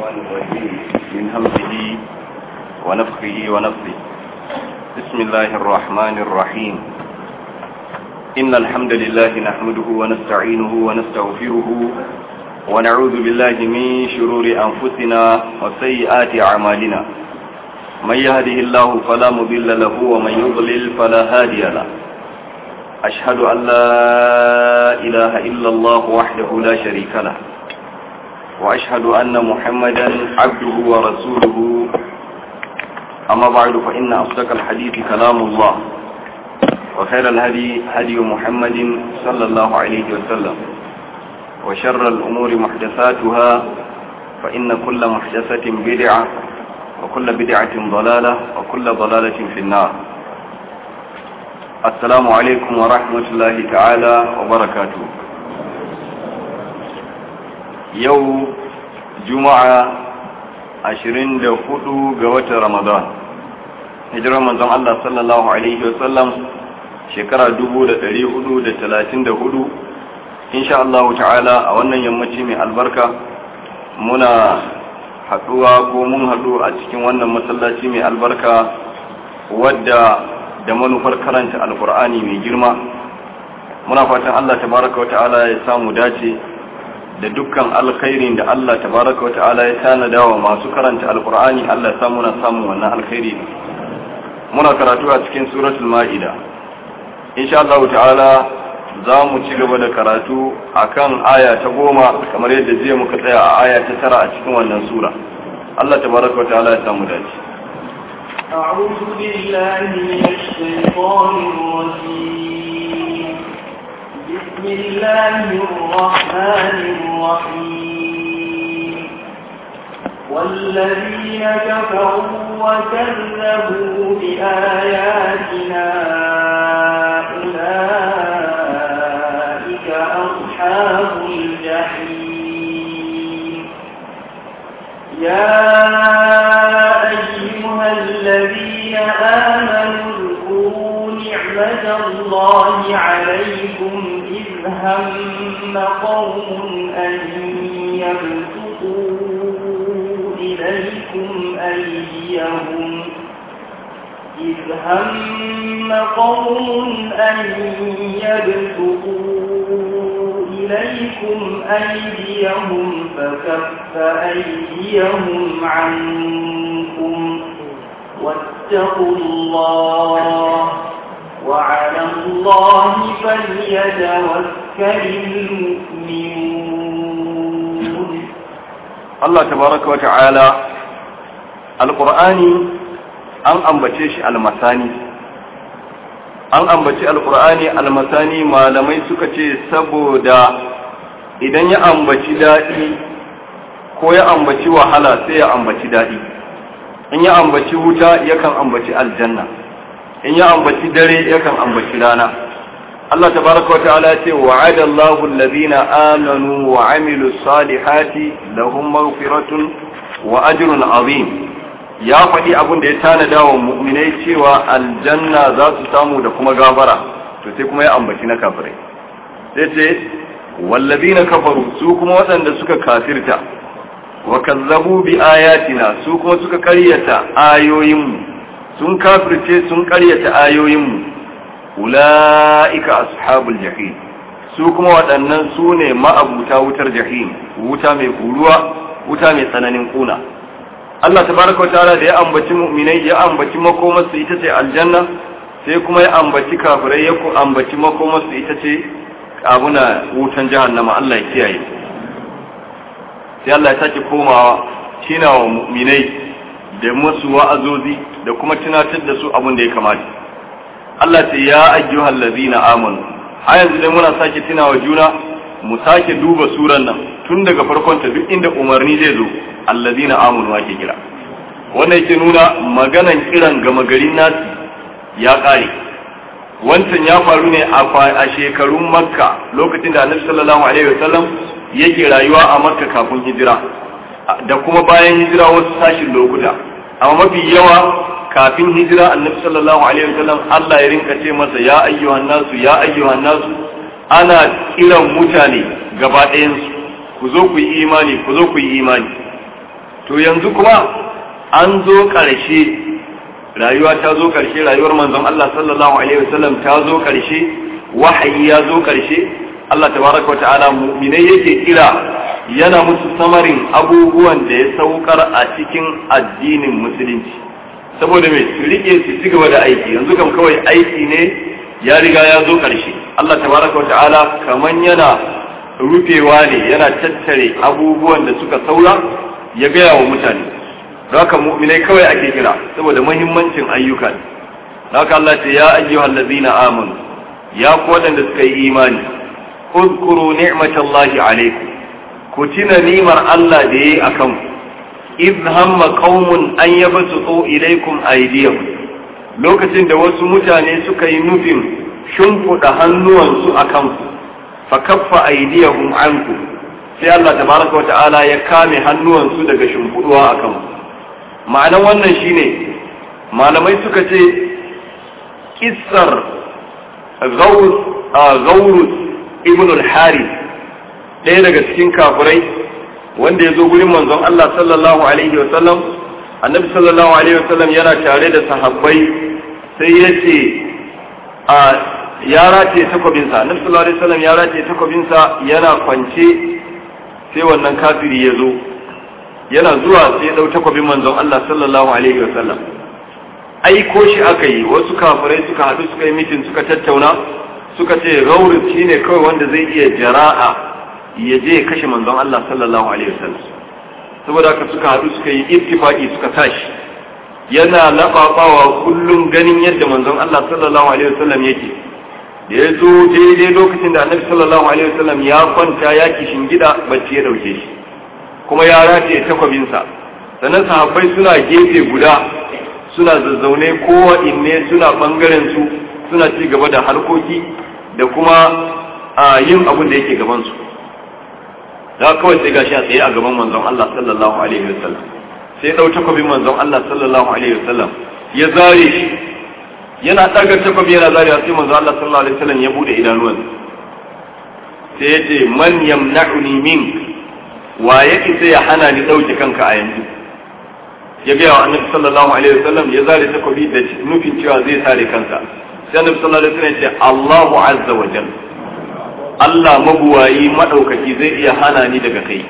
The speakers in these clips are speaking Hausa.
الشيطان الرجيم من همزه ونفخه ونفثه بسم الله الرحمن الرحيم إن الحمد لله نحمده ونستعينه ونستغفره ونعوذ بالله من شرور أنفسنا وسيئات أعمالنا من يهده الله فلا مضل له ومن يضلل فلا هادي له أشهد أن لا إله إلا الله وحده لا شريك له وأشهد أن محمدا عبده ورسوله أما بعد فإن أصدق الحديث كلام الله وخير الهدي هدي محمد صلى الله عليه وسلم وشر الأمور محدثاتها فإن كل محدثة بدعة وكل بدعة ضلالة وكل ضلالة في النار السلام عليكم ورحمة الله تعالى وبركاته yau juma'a ashirin da hudu ga watan ramadan hijirar manzon Allah sallallahu alaihi wasallam shekara dubu da dari hudu da talatin da hudu insha Allah ta'ala a wannan yammaci mai albarka muna haduwa ko mun hadu a cikin wannan masallaci mai albarka wadda da manufar karanta alkur'ani mai girma muna fatan Allah tabaraka wa ta'ala ya samu dace da dukkan alkhairin da Allah tabaraka wa ta'ala ya tanada wa masu karanta alkur'ani Allah ya samu na samun wannan alkhairi muna karatu a cikin suratul ma'ida insha Allah ta'ala za mu ci gaba da karatu akan aya ta goma kamar yadda jiya muka tsaya a aya ta tara a cikin wannan sura Allah tabaraka wa ta'ala ya samu dace أعوذ بالله من الشيطان الرجيم بسم الله الرحمن الرحيم والذين كفروا وكذبوا بآياتنا أولئك أصحاب الجحيم يا أيها الذين آمنوا اذكروا نعمة الله عليكم إذ هم قوم أن يبسطوا إليكم أيديهم إذ هم قوم أن يبسطوا إليكم أيديهم فكف أيديهم عنكم واتقوا الله وعلى الله فليتوكل المؤمنون Allah tabaraka wa ta'ala alqur'ani an ambace shi almasani an ambaci alqur'ani almasani malamai suka ce saboda idan ya ambaci dadi ko ya ambaci wahala sai ya ambaci dadi in ya ambaci wuta yakan ambaci aljanna in ya ambaci dare yakan ambaci rana Allah tabaraka wata'ala ya ce wa'ada Allahu alladhina amanu wa 'amilus salihati lahum maghfiratun wa ajrun 'azim ya faɗi abin da ya tanada wa mu'minai cewa aljanna za su samu da kuma gafara to sai kuma ya ambaci na kafirai sai ce wallazina kafaru su kuma waɗanda suka kafirta wa kazzabu bi ayatina su kuma suka karyata ayoyinmu sun kafirce sun karyata ayoyinmu ula'ika ashabul jahim su kuma waɗannan su ne ma'abuta wutar jahim wuta mai kuruwa wuta mai tsananin kuna Allah tabaraka wataala da ya ambaci mu'minai ya ambaci makomarsu ita ce aljanna sai kuma ya ambaci kafirai ya ambaci makomarsu ita ce abuna wutan jahannama Allah ya kiyaye sai Allah ya sake komawa tina wa mu'minai da masu wa'azozi da kuma tunatar da su abin da ya kamata Allah ce ya ayyuhal ladzina amanu har yanzu dai muna sake tunawa juna mu sake duba suran nan tun daga farkon ta duk inda umarni zai zo alladzina amanu ake kira wannan yake nuna maganan kiran gama garin nasi ya kare wancan ya faru ne a shekarun makka lokacin da annabi sallallahu alaihi wasallam yake rayuwa a makka kafin hijira da kuma bayan hijira wasu sashin lokuta amma mafi yawa kafin hijira annabi sallallahu alaihi wasallam Allah ya rinka ce masa ya ayyuhan nasu ya ayyuhan nasu ana kiran mutane gaba ɗayan su ku zo ku yi imani ku zo ku yi imani to yanzu kuma an zo ƙarshe rayuwa ta zo ƙarshe rayuwar manzon Allah sallallahu alaihi wasallam ta zo ƙarshe wahayi ya zo ƙarshe Allah tabaraka wa ta'ala mu'minai yake kira yana musu samarin abubuwan da ya saukar a cikin addinin musulunci saboda mai su rike su ci gaba da aiki yanzu kam kawai aiki ne ya riga ya zo ƙarshe Allah tabaraka wa ta'ala kaman yana rufewa ne yana tattare abubuwan da suka saura ya gaya wa mutane haka mu'minai kawai ake kira saboda muhimmancin ayyuka haka Allah ce ya ayyuhal ladzina amanu ya ku waɗanda suka yi imani uzkuru ni'matallahi alaikum ku tuna nimar Allah da yayi akan ku idh hamma qaumun an yabsutu ilaykum aydiyahum lokacin da wasu mutane suka yi nufin shimfiɗa hannuwansu a kanku fa kaffa aydiyahum anku sai Allah tabaraka wa ta'ala ya kame hannuwansu daga shimfiɗuwa a kanku ma'anan wannan shine malamai suka ce kissar gaurus ibn al-harith ɗaya daga cikin kafirai wanda ya zo gurin manzon Allah sallallahu alaihi wa sallam annabi sallallahu alaihi wa sallam yana tare da sahabbai sai ya ce a ya rataye takwabinsa annabi sallallahu alaihi wa sallam ya rataye takwabinsa yana kwance sai wannan kafiri ya zo yana zuwa sai ya ɗau takwabin manzon Allah sallallahu alaihi wa sallam aiko shi aka yi wasu kafirai suka haɗu suka yi mitin suka tattauna suka ce gaurin shi ne kawai wanda zai iya jara'a ya je ya kashe manzon Allah sallallahu alaihi wasallam saboda haka suka haɗu suka yi ittifaqi suka tashi yana lafafawa kullum ganin yadda manzon Allah sallallahu alaihi wasallam yake da ya zo daidai lokacin da annabi sallallahu alaihi wasallam ya kwanta ya kishin gida bacci ya dauke shi kuma ya rataye takwabinsa sannan sahabbai suna gefe guda suna zazzaune kowa inne suna bangaren su suna ci gaba da harkoki da kuma a yin abin da yake gaban su da kawai sai gashi a tsaye a gaban manzon Allah sallallahu alaihi wasallam sai dau takobin manzon Allah sallallahu alaihi wasallam ya zare shi yana daga takobi yana zare sai manzon Allah sallallahu alaihi wasallam ya bude idanuwan sai ya ce man yamna'uni mink wa yake sai ya hana ni dauke kanka a yanzu ya gaya wa annabi sallallahu alaihi wasallam ya zare takobi da nufin cewa zai sare kansa sai annabi sallallahu alaihi wasallam ya ce Allahu azza wa jalla Allah mabuwayi madaukaki zai iya hana ni daga kai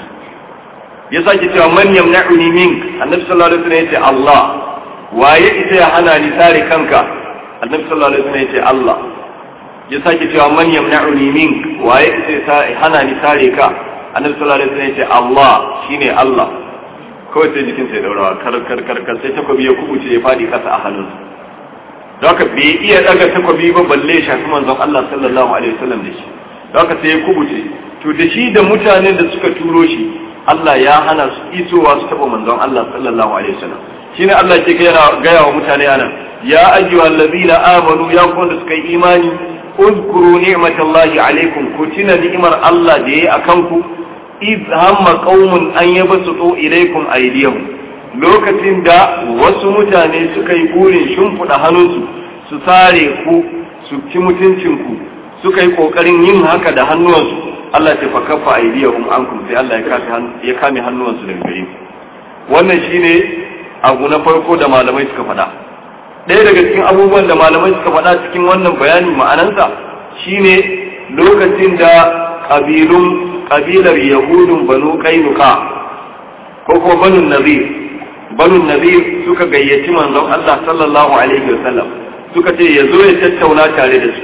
ya sake cewa man yamna'uni mink annabi sallallahu alaihi wasallam ya ce Allah waye ita ya hana ni sare kanka annabi sallallahu alaihi wasallam ya ce Allah ya sake cewa man yamna'uni mink waye ita ya hana ni sare ka annabi sallallahu alaihi wasallam ya ce Allah shine Allah kawai sai jikin sai daurawa kar kar kar kar sai takobi ya kubuce ya fadi kasa a hannunsa don haka bai iya daga takobi ba balle ya shafi manzon Allah sallallahu alaihi wasallam da shi don haka sai ya kubuce to da shi da mutanen da suka turo shi Allah ya hana su isowa su taba manzon Allah sallallahu alaihi wasallam shine Allah ke gaya gaya wa mutane anan ya ayyuhal ladina amanu ya ku da suka yi imani uzkuru ni'matallahi alaikum ku tuna ni'imar Allah da yayi akan ku iz hamma qaumun an yabsutu ilaykum aydiyahum lokacin da wasu mutane suka yi burin shimfiɗa hannunsu su sare ku su ci mutuncinku suka yi ƙoƙarin yin haka da hannuwansu Allah ce fa kafa aydiyahum ankum sai Allah ya kame hannuwansu daga gare ku wannan shine abu na farko da malamai suka faɗa ɗaya daga cikin abubuwan da malamai suka faɗa cikin wannan bayani ma'anansa shine lokacin da ƙabilun kabilar yahudun banu kainuka ko ko banu nazir banu nazir suka gayyaci manzon Allah sallallahu alaihi wasallam suka ce ya zo ya tattauna tare da su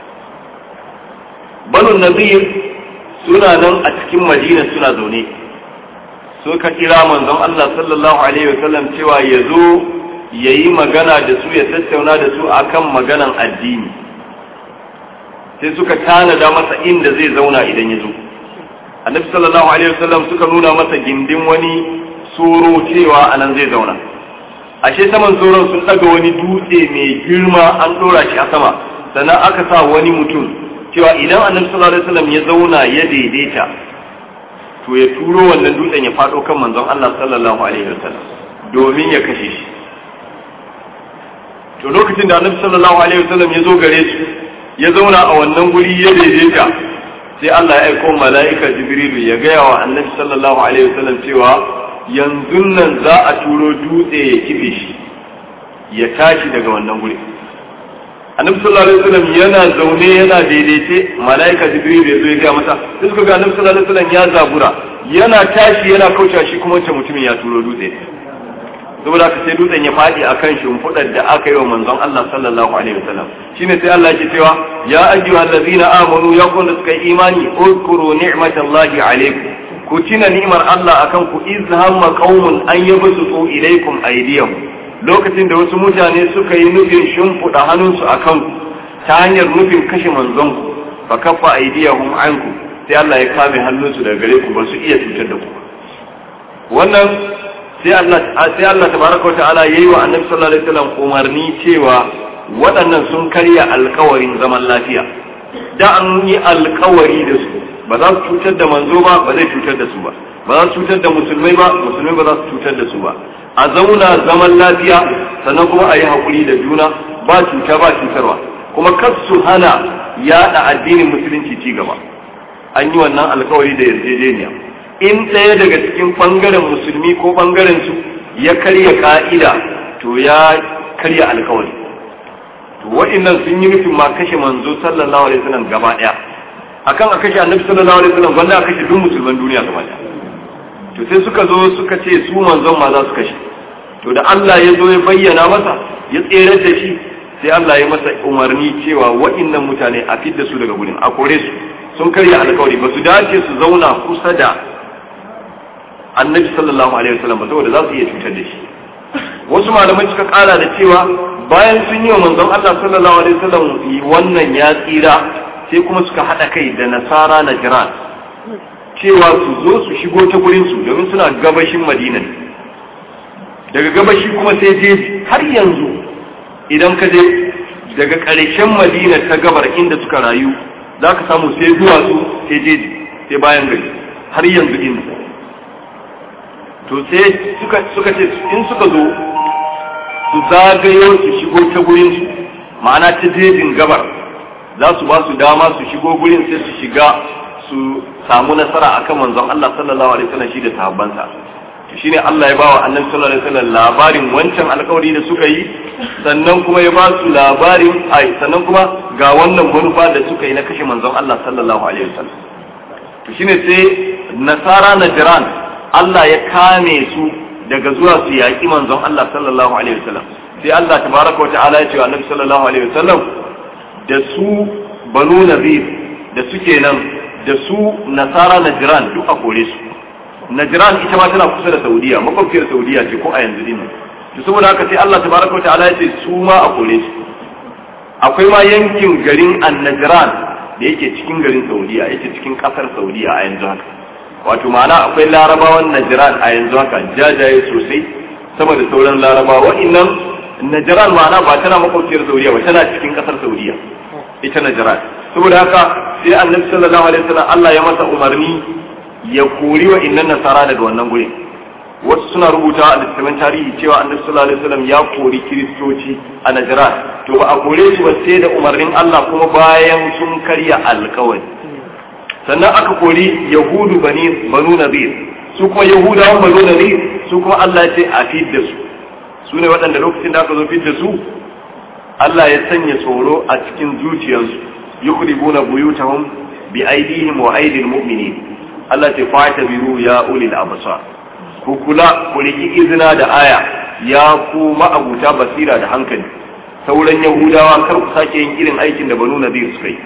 banu nazir suna nan a cikin madina suna zaune suka kira manzon Allah sallallahu alaihi wasallam cewa ya zo ya yi magana da su ya tattauna da su akan maganan addini sai suka tanada masa inda zai zauna idan ya zo annabi sallallahu alaihi wasallam suka nuna masa gindin wani soro cewa anan zai zauna ashe saman soron sun daga wani dutse mai girma an dora shi a sama sannan aka sa wani mutum cewa idan annabi sallallahu alaihi wasallam ya zauna ya daidaita to ya turo wannan dutsen ya fado kan manzon Allah sallallahu alaihi wasallam domin ya kashe shi to lokacin da annabi sallallahu alaihi wasallam ya zo gare su ya zauna a wannan guri ya daidaita sai Allah ya aiko mala'ika Jibrilu ya gaya wa annabi sallallahu alaihi wasallam cewa yanzu nan za a turo dutse ya kife shi ya tashi daga wannan guri annabi sallallahu alaihi wasallam yana zaune yana daidaice malaika jibril ya zo ya ga masa sai suka ga annabi sallallahu alaihi wasallam ya zabura yana tashi yana kauce shi kuma wancan mutumin ya turo dutse saboda haka sai dutsen ya fadi akan shimfidar da aka yi wa manzon Allah sallallahu alaihi wasallam shine sai Allah yake cewa ya ayyuhal ladzina amanu ya kun da suka yi imani uzkuru ni'matallahi alaikum ku tuna ni'mar Allah akan ku iz hamma qaumun an yabsutu ilaikum aydiyahum lokacin da wasu mutane suka yi nufin shimfiɗa hannunsu a kanku ta hanyar nufin kashe manzonku fa kafa aidiyahum anku sai Allah ya kame hannunsu daga gare ku ba su iya cutar da ku wannan sai Allah sai Allah tabaraka wa ta'ala yayi wa annabi sallallahu alaihi wasallam umarni cewa waɗannan sun karya alkawarin zaman lafiya da an yi alkawari da su ba za su cutar da manzo ba ba zai cutar da su ba ba za su cutar da musulmai ba musulmai ba za su cutar da su ba a zauna zaman lafiya sannan kuma a yi haƙuri da juna ba cuta ba cutarwa kuma kar su hana yaɗa addinin musulunci ci gaba an yi wannan alkawari da yarjejeniya in ɗaya daga cikin ɓangaren musulmi ko ɓangaren su ya karya ka'ida to ya karya alkawari to wa'annan sun yi nufin ma kashe manzo sallallahu alaihi wasallam gaba ɗaya akan a kashe annabi sallallahu alaihi wasallam wanda a kashe duk musulman duniya gaba ɗaya to sai suka zo suka ce su manzon ma za su kashe to da Allah ya zo ya bayyana masa ya tsere da shi sai Allah ya masa umarni cewa wa'annan mutane a fidda su daga gurin a kore su sun karya alkawari ba su dace su zauna kusa da annabi sallallahu alaihi wasallam ba saboda za su iya cutar da shi wasu malamai suka kara da cewa bayan sun yi wa manzon Allah sallallahu alaihi wasallam wannan ya tsira sai kuma suka hada kai da nasara na jiran cewa su zo su shigo ta gurinsu domin suna gabashin madina daga gabashi kuma sai jeji har yanzu idan ka je daga ƙarshen madina ta gabar inda suka rayu za ka samu sai duwatsu sai jeji sai bayan gari har yanzu inda to sai suka ce in suka zo su zagayo su shigo ta gurinsu ma'ana ta jejin gabar za su ba su dama su shigo gurin sai su shiga su samu nasara akan manzon Allah sallallahu alaihi wasallam shi da sahabbansa to shine Allah ya bawa annabi sallallahu alaihi wasallam labarin wancan alƙawari da suka yi sannan kuma ya ba su labarin ai sannan kuma ga wannan manufa da suka yi na kashe manzon Allah sallallahu alaihi wasallam to shine sai nasara najran Allah ya kame su daga zuwa su yaƙi manzon Allah sallallahu alaihi wasallam sai Allah tabaraka wa ta'ala ya ce wa annabi sallallahu alaihi wasallam da su banu nazir da suke nan da su nasara najiran duk a kore su najiran ita ma tana kusa da saudiya makwabciyar saudiya ce ko a yanzu din to saboda haka sai Allah tabaraka wa ta'ala ya ce su ma a kore su akwai ma yankin garin an-najran da yake cikin garin saudiya yake cikin kasar saudiya a yanzu haka wato ma'ana akwai larabawan najiran a yanzu haka jajaye sosai sama da sauran larabawa wa'annan najiran ma'ana ba tana makwabciyar saudiya ba tana cikin kasar saudiya ita najiran saboda haka sai annabi sallallahu alaihi wasallam Allah ya masa umarni ya kori wa innan nasara daga wannan gurin wasu suna rubuta a littattafan tarihi cewa annabi sallallahu alaihi wasallam ya kori kiristoci a Najran to ba a kore su ba sai da umarnin Allah kuma bayan sun karya alkawari sannan aka kori yahudu bani banu nadir su kuma yahudawan banu nadir su kuma Allah ya ce a fidda su su ne waɗanda lokacin da aka zo fidda su Allah ya sanya tsoro a cikin zuciyarsu yukhribuna buyutahum bi aydihim wa aydil mu'minin Allah ta fata biru ya ulil absar ku kula ku riki izina da aya ya ku ma'abuta basira da hankali sauran yahudawa kar ku sake yin irin aikin da banu nadir suka yi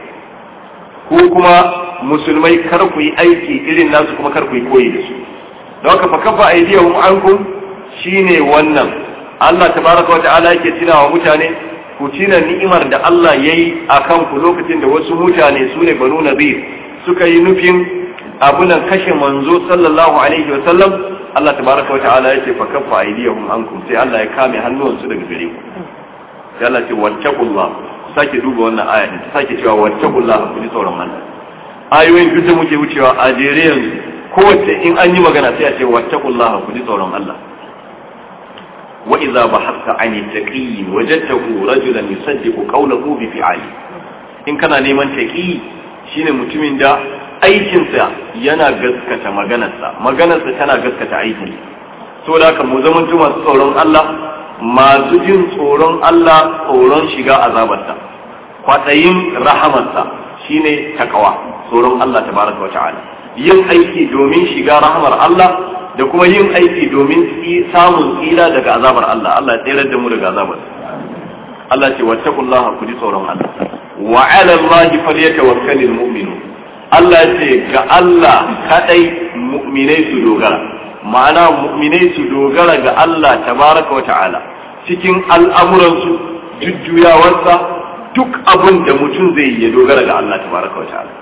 ko kuma musulmai kar ku yi aiki irin nasu kuma kar ku yi koyi da su don haka fa kafa aydihum ankum shine wannan Allah tabaraka wa ta'ala yake tunawa mutane ku tina ni'imar da Allah ya yi a kanku lokacin da wasu mutane su ne banu nazir suka yi nufin abunan kashe manzo sallallahu alaihi wa sallam Allah tabaraka wa ta'ala ya ce fa kaffa aydiyahum ankum sai Allah ya kame hannuwansu daga gare ku sai Allah ce wattaqullah ku sake duba wannan aya ta sake cewa wattaqullah ku ji tsoron Allah ayoyin duk da muke wucewa a jere yanzu kowace in an yi magana sai a ce wattaqullah ku ji tsoron Allah وإذا بحثت عن التقي وجدته رجلا يصدق قوله بفعاله in kana neman taƙi shine mutumin da aikinsa yana gaskata maganarsa maganarsa tana gaskata aikin saboda haka mu zamanto masu tsoron Allah masu jin tsoron Allah tsoron shiga azabarsa kwaɗayin rahamarsa shine takawa tsoron Allah tabaraka wa ta'ala yin aiki domin shiga rahamar Allah da kuma yin aiki domin samun tsira daga azabar Allah Allah ya tsere da mu daga azabar Allah ce wattaqullaha ku ji tsoron Allah wa 'ala Allahi falyatawakkalul mu'minun Allah ce ga Allah kadai mu'minai su dogara ma'ana mu'minai su dogara ga Allah tabaraka wa ta'ala cikin al'amuransu jujjuyawarsa duk abin da mutum zai yi ya dogara ga Allah tabaraka wa ta'ala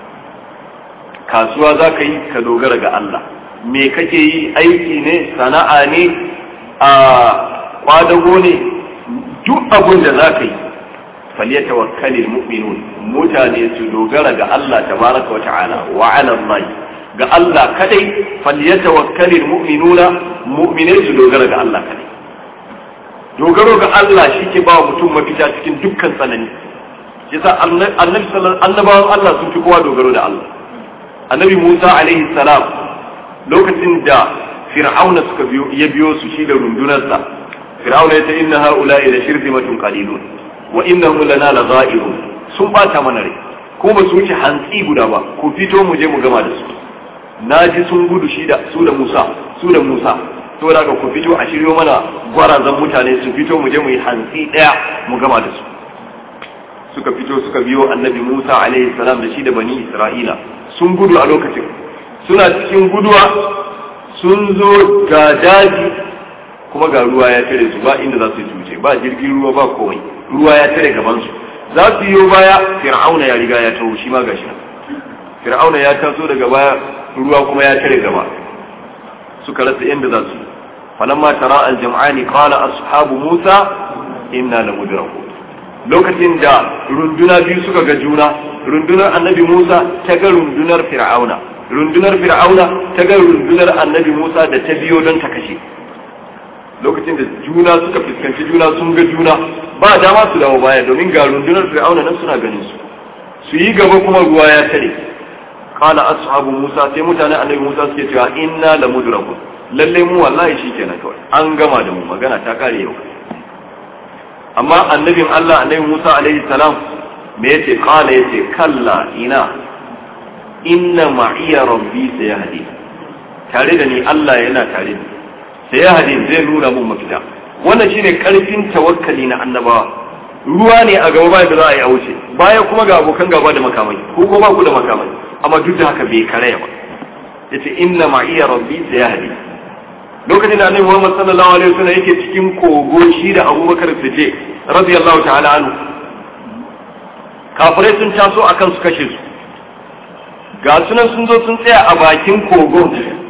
kasuwa za ka yi ka dogara ga Allah me kake yi aiki ne sana'a ne a kwadago ne duk abin da za ka yi faliyata wakkalin mu'minun mutane su dogara ga Allah tabaraka wa ta'ala wa ala Allah ga Allah kadai faliyata wakkalin mu'minuna mu'minai su dogara ga Allah kadai dogaro ga Allah shi ke ba mutum mafita cikin dukkan tsanani yasa annabi annabawan Allah sun fi kowa dogaro da Allah annabi Musa alaihi salam lokacin da fir'auna suka biyo ya biyo su shi da rundunarsa fir'auna ya ce inna haula'i la shirzimatun qalilun wa innahum lana lagha'irun sun bata mana rai ko ba su wuce hantsi guda ba ku fito mu je mu gama da su naji sun gudu shi da su da Musa su da Musa to daga ku fito a shiryo mana gwarazan mutane su fito mu je mu yi hantsi daya mu gama da su suka fito suka biyo annabi Musa alaihi salam da shi da bani Isra'ila sun gudu a lokacin suna cikin guduwa sun zo ga daji kuma ga ruwa ya tare su ba inda za su cuce ba jirgin ruwa ba komai ruwa ya tare gaban su za su yi baya fir'auna ya riga ya taho shi ma gashi fir'auna ya taso daga baya ruwa kuma ya tare gaba suka rasa inda za su falamma tara al-jam'ani qala ashabu musa inna lamudrakun lokacin da runduna biyu suka ga juna rundunar annabi Musa ta ga rundunar Fir'auna rundunar Fir'auna ta ga rundunar annabi Musa da ta biyo don ta kashe lokacin da juna suka fuskanci juna sun ga juna ba dama su dawo baya domin ga rundunar Fir'auna nan suna ganin su su yi gaba kuma ruwa ya tare qala ashabu Musa sai mutanen annabi Musa suke cewa inna lamudrakun lalle mu wallahi shikenan kawai an gama da mu magana ta kare yau amma annabin Allah annabi Musa alaihi salam me yace kala yace kalla ina inna ma'iya rabbi sayahdi tare da ni Allah yana tare da sayahdi zai nuna mun mafita wannan shine karfin tawakkali na annabawa ruwa ne a gaba bayan da za a yi a wuce baya kuma ga abokan gaba da makamai ko ko ba ku da makamai amma duk da haka bai karaya ba yace inna ma'iya rabbi sayahdi lokacin da annabi Muhammad sallallahu alaihi wasallam yake cikin kogo shi da Abubakar Siddiq radiyallahu ta'ala anhu kafirai sun taso akan su kashe su ga sunan sun zo sun tsaya a bakin kogo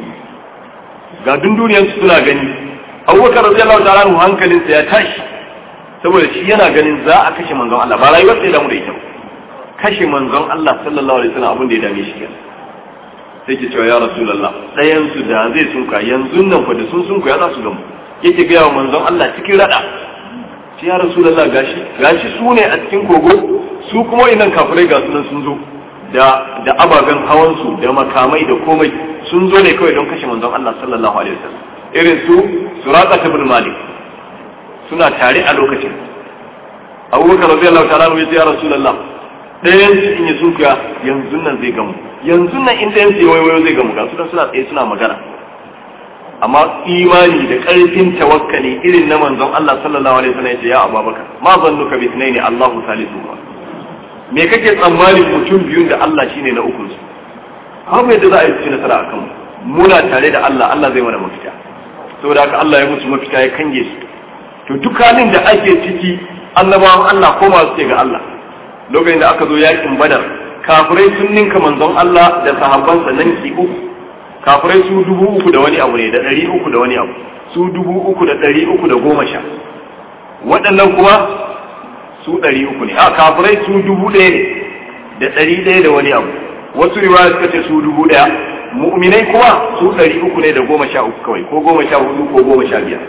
ga dunduniyar su suna gani Abubakar radiyallahu ta'ala anhu hankalinsa ya tashi saboda shi yana ganin za a kashe manzon Allah ba rayuwar sai da mu da ita kashe manzon Allah sallallahu alaihi wasallam abin da ya dame shi kenan sai ke cewa ya rasulallah ɗayan su da zai sunka yanzu nan fa da sun sunku ya za su gamu yake gaya wa manzon Allah cikin rada ce ya rasulallah gashi gashi su ne a cikin kogo su kuma inan kafirai ga sunan sun zo da da ababen hawan su da makamai da komai sun zo ne kawai don kashe manzon Allah sallallahu alaihi wasallam irin su suraka ibn malik suna tare a lokacin abubakar radiyallahu ta'ala ya ce ya rasulallah ɗayan su in yi sunkuya yanzu nan zai gamu yanzu nan in ɗayan su yi wayo zai gamu ga su suna tsaye suna magana amma imani da ƙarfin tawakkali irin na manzon Allah sallallahu alaihi wasallam yace ya Abubakar ma zannuka bi thnaini Allahu salisu me kake tsammani mutum biyun da Allah shine na uku su babu yadda za a yi ci nasara akan mu muna tare da Allah Allah zai mana mafita saboda haka Allah ya musu mafita ya kange su to duk halin da ake ciki annabawan Allah ko masu ce ga Allah lokacin da aka zo yakin badar kafirai sun ninka manzon Allah da sahabbansa nan ki uku kafirai su dubu uku da wani abu ne da ɗari uku da wani abu su dubu uku da ɗari uku da goma sha waɗannan kuma su ɗari uku ne a kafirai su dubu ɗaya ne da ɗari ɗaya da wani abu wasu riwaya suka ce su dubu ɗaya mu'minai kuma su ɗari uku ne da goma sha uku kawai ko goma sha hudu ko goma sha biyar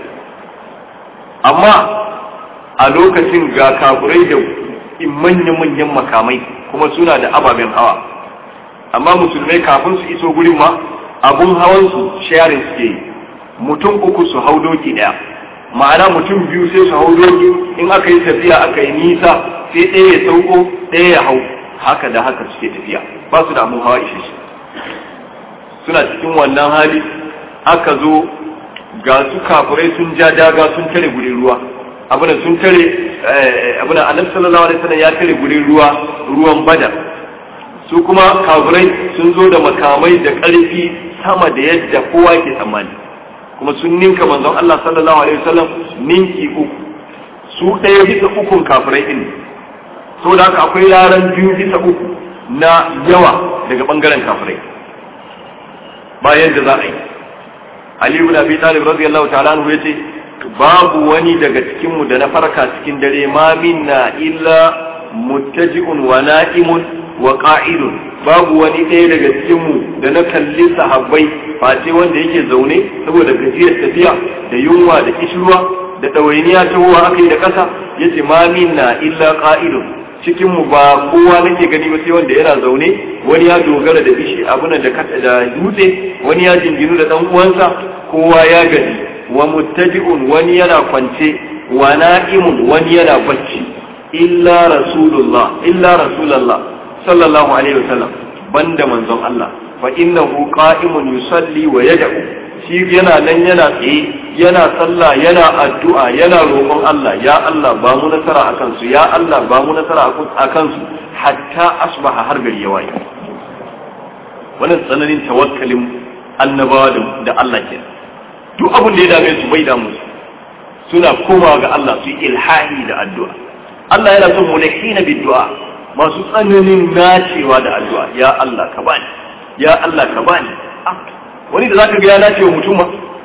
amma a lokacin ga kafirai da manya-manyan makamai kuma suna da ababen hawa amma musulmai kafin su iso gurin ma abun hawan su sharing suke yi mutum uku su hau doki daya ma'ana mutum biyu sai su hau doki in aka yi tafiya aka yi nisa sai ɗaya ya sauko ɗaya ya hau haka da haka suke tafiya ba su da abin hawa ishe shi suna cikin wannan hali aka zo ga su kafirai sun ja daga sun tare gurin ruwa abin sun tare abin annabi sallallahu alaihi wasallam ya tare gurin ruwa ruwan badar su kuma kafirai sun zo da makamai da ƙarfi sama da yadda kowa ke tsammani kuma sun ninka manzon Allah sallallahu alaihi wasallam ninki uku su ɗaya bisa ukun kafirai din so da haka akwai yaran biyu bisa uku na yawa daga bangaren kafirai bayan da za a yi Ali ibn Abi Talib radiyallahu ta'ala anhu yace babu wani daga cikin mu da na farka cikin dare ma minna illa muttaji'un wa na'imun wa qa'idun babu wani ɗaya daga cikin mu da na kalli sahabbai face wanda yake zaune saboda gajiyar tafiya da yunwa da kishirwa da ɗawainiya ta ruwa aka yi da ƙasa yace ma minna illa qa'idun cikin mu ba kowa nake gani ba sai wanda yana zaune wani ya dogara da bishi abuna da da dutse wani ya jinginu da dan uwansa kowa ya gaji wa muttaji'un wani yana kwance wa na'imun wani yana bacci illa rasulullah illa rasulullah sallallahu alaihi wasallam banda manzon Allah fa innahu qa'imun yusalli wa yad'u shi yana nan yana tsaye yana sallah yana addu'a yana roƙon Allah ya Allah ba mu nasara akan su ya Allah ba mu nasara akan su hatta asbaha har gari ya waye wannan tsananin tawakkalin annabawa da Allah ke duk abin da ya dame su bai damu suna komawa ga Allah su ilhahi da addu'a Allah yana son mulkina bi du'a masu tsananin nacewa da addu'a ya Allah ka bani ya Allah ka bani wani da zaka ga ya nace wa mutum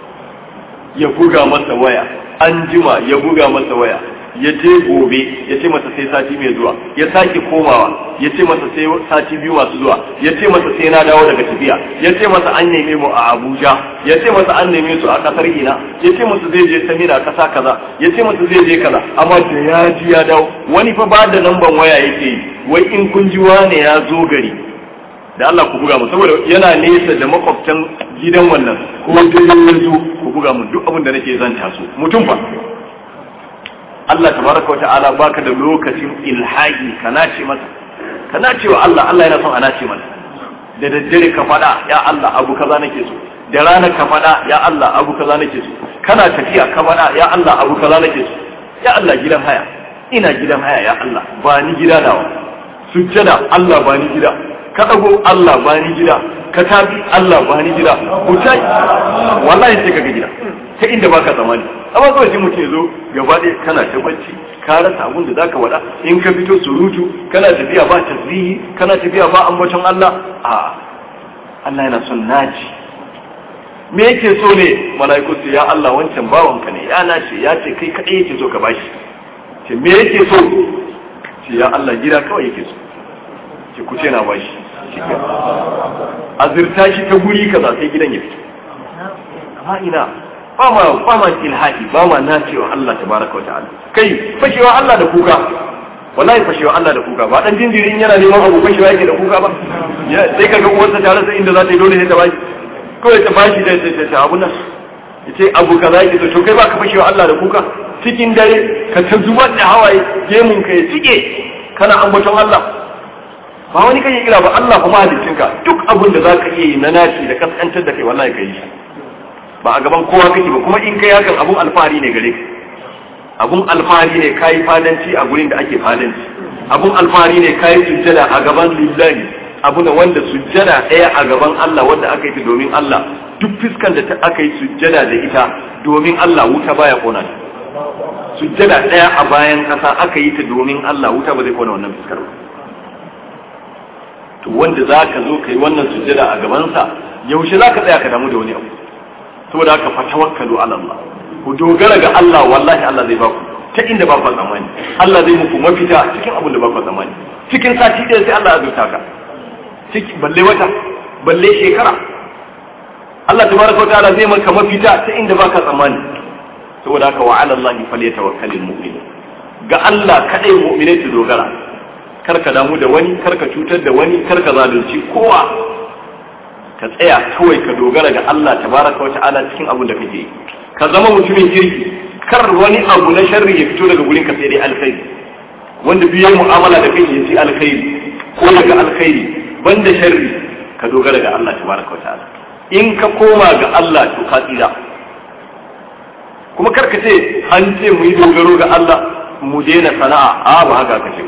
ya buga masa waya an jima ya buga masa waya ya je gobe ya ce masa sai sati mai zuwa ya sake komawa ya ce masa sai sati biyu masu zuwa ya ce masa sai na dawo daga tafiya ya ce masa an neme mu a Abuja ya ce masa an neme su a kasar Ina ya ce masa zai je Samira kasa kaza ya ce masa zai je kaza amma da ya ji ya dawo wani fa ba da lamban waya yake yi wai in kun ji wane ya zo gari da Allah ku buga mu saboda yana nesa da makwabtan gidan wannan ko dai ya zo ku buga mu duk abin da nake zanta su mutum fa Allah tabaraka wa ta'ala baka da lokacin ilhahi ka nace masa ka nace wa Allah Allah yana son a nace masa da daddare ka faɗa ya Allah abu kaza nake so da rana ka faɗa ya Allah abu kaza nake so kana tafiya ka faɗa ya Allah abu kaza nake so ya Allah gidan haya ina gidan haya ya Allah ba ni gida nawa sujjada Allah ba ni gida ka dago Allah ba ni gida ka tabi Allah ba ni gida mutai wallahi sai kaga gida ta inda baka tsammani amma kawai sai mutum ya zo gaba ɗaya kana ta bacci ka rasa abin da zaka wada in ka fito surutu kana tafiya ba tasbihi kana tafiya ba ambaton Allah a Allah yana son naji me yake so ne malaiku su ya Allah wancan bawanka ne ya nace ya ce kai kadai yake so ka bashi ce me yake so ce ya Allah gida kawai yake so ce ku ce na bashi azirta shi ta guri kaza sai gidan ya fito amma ina ba ma ba ma ilhadi ba ma nacewa Allah tabaraka wa ta'ala kai fashewa Allah da kuka wallahi fashewa Allah da kuka ba dan jinjirin yana neman abu fashewa yake da kuka ba sai kaga uwarsa ta rasa inda za ta yi dole sai ta bashi kawai ta bashi da ta ta abu nan yace abu kaza yake to kai baka fashewa Allah da kuka cikin dare ka ta zubar da hawaye gemun ka ya cike kana ambaton Allah ba wani kai kira ba Allah kuma haliccinka duk abin da zaka iya yi na naci da kaskantar da kai wallahi kai shi ba a gaban kowa kake ba kuma in kai hakan abun alfahari ne gare ka abun alfahari ne kayi fadanci a gurin da ake fadanci abun alfahari ne kayi sujjada a gaban lillahi abu da wanda sujjada ɗaya a gaban Allah wanda aka yi ta domin Allah duk fiskan da aka yi sujjada da ita domin Allah wuta baya kona ta sujjada ɗaya a bayan ƙasa aka yi ta domin Allah wuta ba zai kona wannan fiskar ba to wanda za ka zo ka yi wannan sujjada a gabansa yaushe za ka tsaya ka damu da wani abu saboda haka fa tawakkalu ala Allah ku dogara ga Allah wallahi Allah zai baku ta inda ba ku tsammani Allah zai muku mafita cikin abin da ba ku tsammani cikin sati ɗaya sai Allah ya azurta ka ciki balle wata balle shekara Allah tabaraka wa ta'ala zai maka mafita ta inda ba ka tsammani saboda haka wa ala Allah falyatawakkalul mu'min ga Allah kadai mu'minai su dogara kar ka damu da wani kar ka cutar da wani kar ka zalunci kowa ka tsaya kawai ka dogara ga Allah tabaraka wa ta'ala cikin abin da kake yi ka zama mutumin kirki kar wani abu na sharri ya fito daga gurin ka sai dai alkhairi wanda biye mu'amala da kai ya ci alkhairi ko daga alkhairi banda sharri ka dogara ga Allah tabaraka wa ta'ala in ka koma ga Allah to ka tsira kuma kar ka ce an ce mu yi dogaro ga Allah mu daina sana'a a ba haka ka ce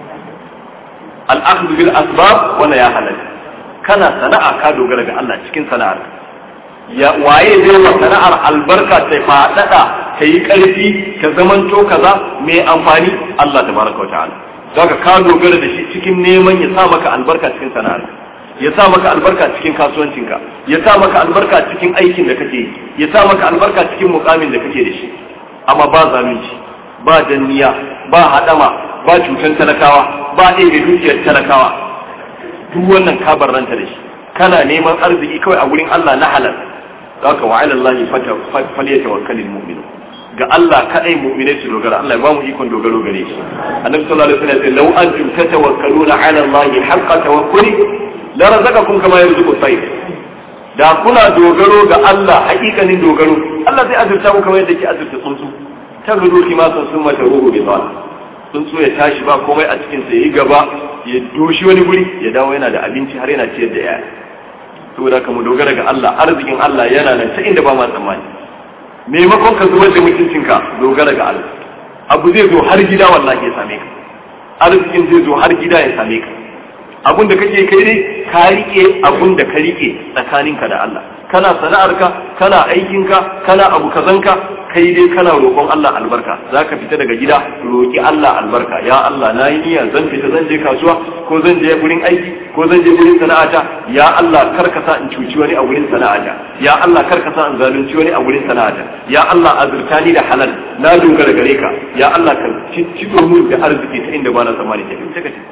al-akhdhu bil asbab wala ya halal kana sana'a ka dogara ga Allah cikin sana'ar ya waye zai wa sana'ar albarka ta faɗaɗa ta yi ƙarfi ta zamanto kaza mai amfani Allah tabaraka wa ta'ala zaka ka dogara da shi cikin neman ya sa maka albarka cikin sana'ar ya sa maka albarka cikin kasuwancinka ya sa maka albarka cikin aikin da kake yi ya sa maka albarka cikin mukamin da kake da shi amma ba zalunci ba danniya ba hadama ba cutar talakawa ba ɗaya dukiyar talakawa duk wannan ka barranta da shi kana neman arziki kawai a gurin Allah na halal zaka wa ala Allah falyatawakkalul mu'minun ga Allah kadai mu'minai su dogara Allah ya ba mu ikon dogaro gare shi annabi sallallahu alaihi wasallam ya ce law antum tatawakkaluna ala Allah haqqa tawakkuli la razaqakum kama yarzuqu at-tayr da kuna dogaro ga Allah hakikanin dogaro Allah zai azurta ku kamar yadda ke azurta tsuntsu ta gudu kimasan sun mata ruhu bi tsuntsu ya tashi ba komai a cikin sa yi gaba ya doshi wani guri ya dawo yana da abinci har yana ciyar da yaya saboda ka mu dogara ga Allah arzikin Allah yana nan ta inda ba ma tsammani maimakon ka zubar da mutuncinka dogara ga Allah abu zai zo har gida wallahi ya same ka arzikin zai zo har gida ya same ka abun da kake kai dai ka rike abun da ka rike tsakaninka da Allah kana sana'arka kana aikinka kana abu kazanka kai dai kana roƙon Allah albarka zaka fita daga gida roƙi Allah albarka ya Allah na yi niyya zan fita zan je kasuwa ko zan je gurin aiki ko zan je gurin sana'ata ya Allah kar ka sa in cuci wani a gurin sana'ata ya Allah kar ka sa in zalunci wani a gurin sana'ata ya Allah azurta ni da halal na dogara gare ka ya Allah ka ci mu da arziki ta inda ba na tsammani ke fita kace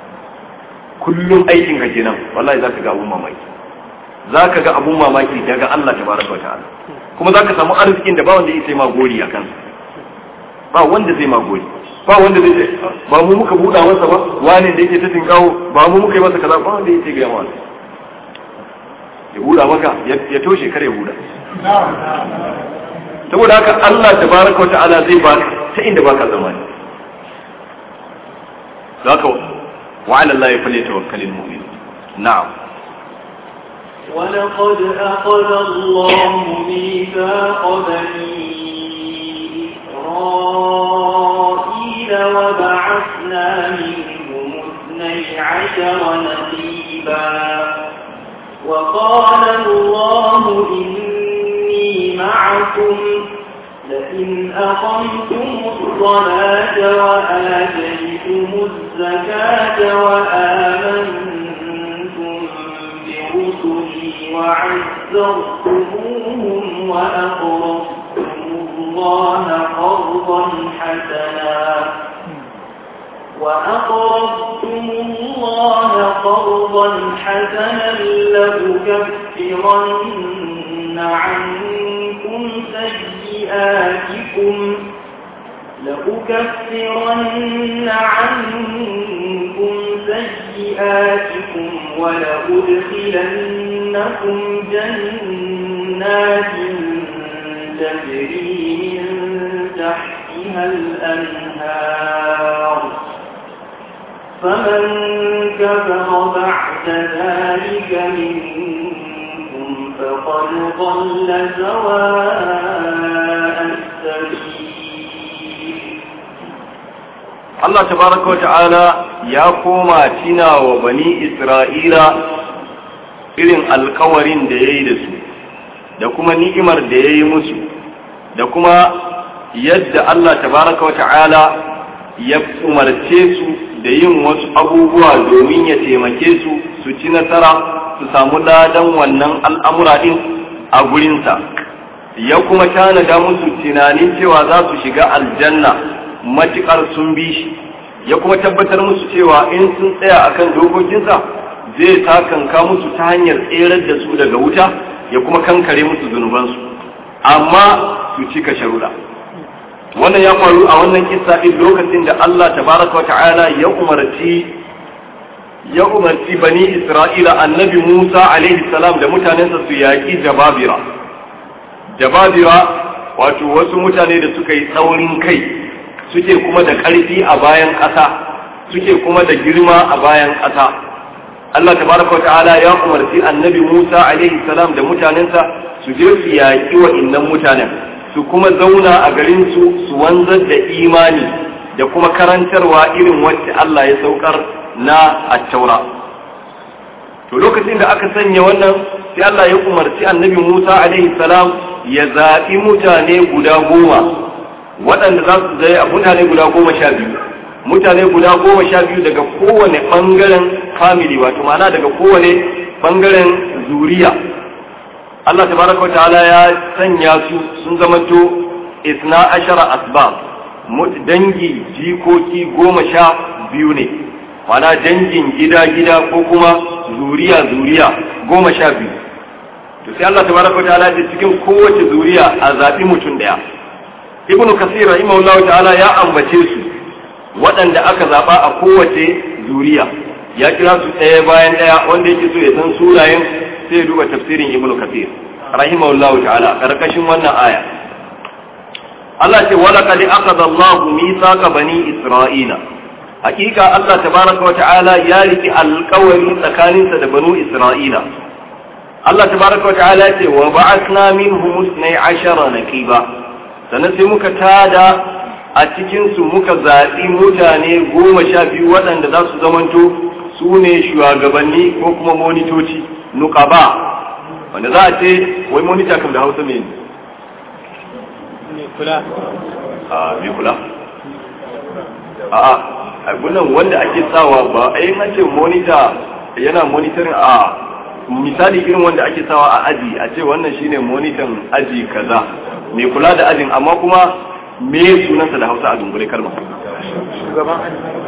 kullum aikin ka kenan wallahi zaka ga abun mamaki zaka ga abun mamaki daga Allah tabaraka wa ta'ala kuma za ka samu arzikin da ba wanda ya sai ma gori a kansa ba wanda zai ma gori ba wanda zai ba mu muka buɗa masa ba wani da yake ta tinkawo ba mu muka yi masa kaza ba wanda ya ce ga yawa ya buɗa maka ya toshe kare ya buɗa saboda haka Allah tabaraka wata'ala zai ba ta inda baka zamani zaka wa ala Allah falyatawakkalul mu'min na'am ولقد أخذ الله ميثاق بني إسرائيل وبعثنا منهم اثني عشر نقيبا وقال الله إني معكم لئن أقمتم الصلاة وآتيتم الزكاة وآمنتم برسلي وعزرتموهم وأقرضتم الله قرضا حسنا وأقرضتم الله قرضا حسنا لأكفرن عنكم سيئاتكم لأكفرن عنكم سيئاتكم ولأدخلنكم جنات تجري من تحتها الأنهار فمن كفر بعد ذلك منكم فقد ضل سواء السبيل Allah tabaraka wata'ala ya koma tina wa bani Isra'ila irin alkawarin da ya yi da su, da kuma ni'imar da ya yi musu, da kuma yadda Allah tabaraka wata'ala ya umarce su da yin wasu abubuwa domin ya taimake su su ci nasara su samu ladan wannan al'amura ɗin a gurinsa. Ya kuma tanada musu tunanin cewa za su shiga aljanna. matuƙar sun bi shi ya kuma tabbatar musu cewa in sun tsaya akan dokokinsa zai takanka musu ta hanyar tserar da su daga wuta ya kuma kankare musu zunubansu amma su cika sharuɗa wannan ya faru a wannan kissa ɗin lokacin da Allah tabaraka wa ta'ala ya umarci ya umarci bani isra'ila annabi musa alaihi salam da mutanensa su yaƙi jababira jababira wato wasu mutane da suka yi tsaurin kai suke kuma da ƙarfi a bayan ƙasa suke kuma da girma a bayan ƙasa Allah tabaraka wa ta'ala ya umarci annabi Musa alaihi salam da mutanensa su je su yaƙi wa innan mutanen su kuma zauna a garin su su wanzar da imani da kuma karantarwa irin wacce Allah ya saukar na attaura to lokacin da aka sanya wannan sai Allah ya umarci annabi Musa alaihi salam ya zaɓi mutane guda goma waɗanda za su zai mutane guda goma sha biyu mutane guda goma sha biyu daga kowane ɓangaren family wato ma'ana daga kowane ɓangaren zuriya Allah tabaraka wa ta'ala ya sanya su sun zamanto isna ashara asbab dangi jikoki goma sha biyu ne mana dangin gida-gida ko kuma zuriya-zuriya goma sha biyu to sai Allah tabaraka wa ta'ala ya cikin kowace zuriya a zaɓi mutum ɗaya ibnu kasir rahimahullahu ta'ala ya ambace su waɗanda aka zaɓa a kowace zuriya ya kira su ɗaya bayan ɗaya wanda yake so ya san sunayen sai ya duba tafsirin ibnu kasir rahimahullahu ta'ala karkashin wannan aya Allah ce wala qad akhadha Allahu mithaqa bani Isra'ila hakika Allah tabaraka wa ta'ala ya riki alƙawari tsakaninsa da banu Isra'ila Allah tabaraka wa ta'ala ce wa ba'athna minhum 12 naqiba sannan sai muka tada a cikin su muka zaɓi mutane goma sha biyu waɗanda za su zamanto su ne shugabanni ko kuma monitoci nuqaba wanda za a ce wai monita kam da Hausa me kula a me kula a'a abunan wanda ake sawa ba a yi ce monita yana monitoring a misali irin wanda ake sawa a aji a ce wannan shine monitan aji kaza mai kula da ajin amma kuma me sunansa da hausa a dungure kalma shugaban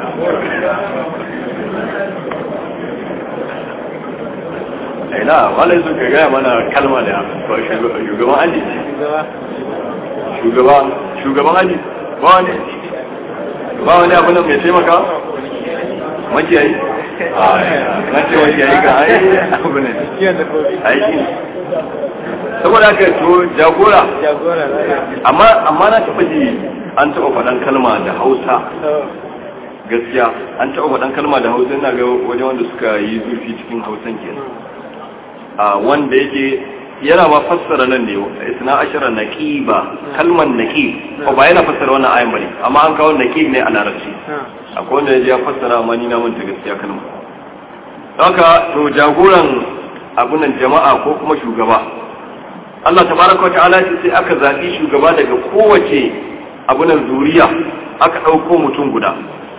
ina wala su ka gaya mana kalma da shugaban aji shugaba shugaban aji ba wani ba wani abu nan mai taimaka makiyayi na ce makiyayi ka ai abu ne aiki ne saboda haka to jagora jagora amma amma na taɓa ji an taɓa faɗan kalma da hausa gaskiya an taɓa faɗan kalma da hausa ina ga wajen wanda suka yi zurfi cikin hausan kenan a wanda yake yana ma fassara nan ne isna ashara naqiba kalman naqib ko ba yana fassara wannan ayan bane amma an kawo naqib ne a larabci akwai wanda ya fassara amma ni na manta gaskiya kalma haka to jagoran abunan jama'a ko kuma shugaba Allah tabaraka wata'ala ce sai aka zaɓi shugaba daga kowace abunan zuriya aka ɗauko mutum guda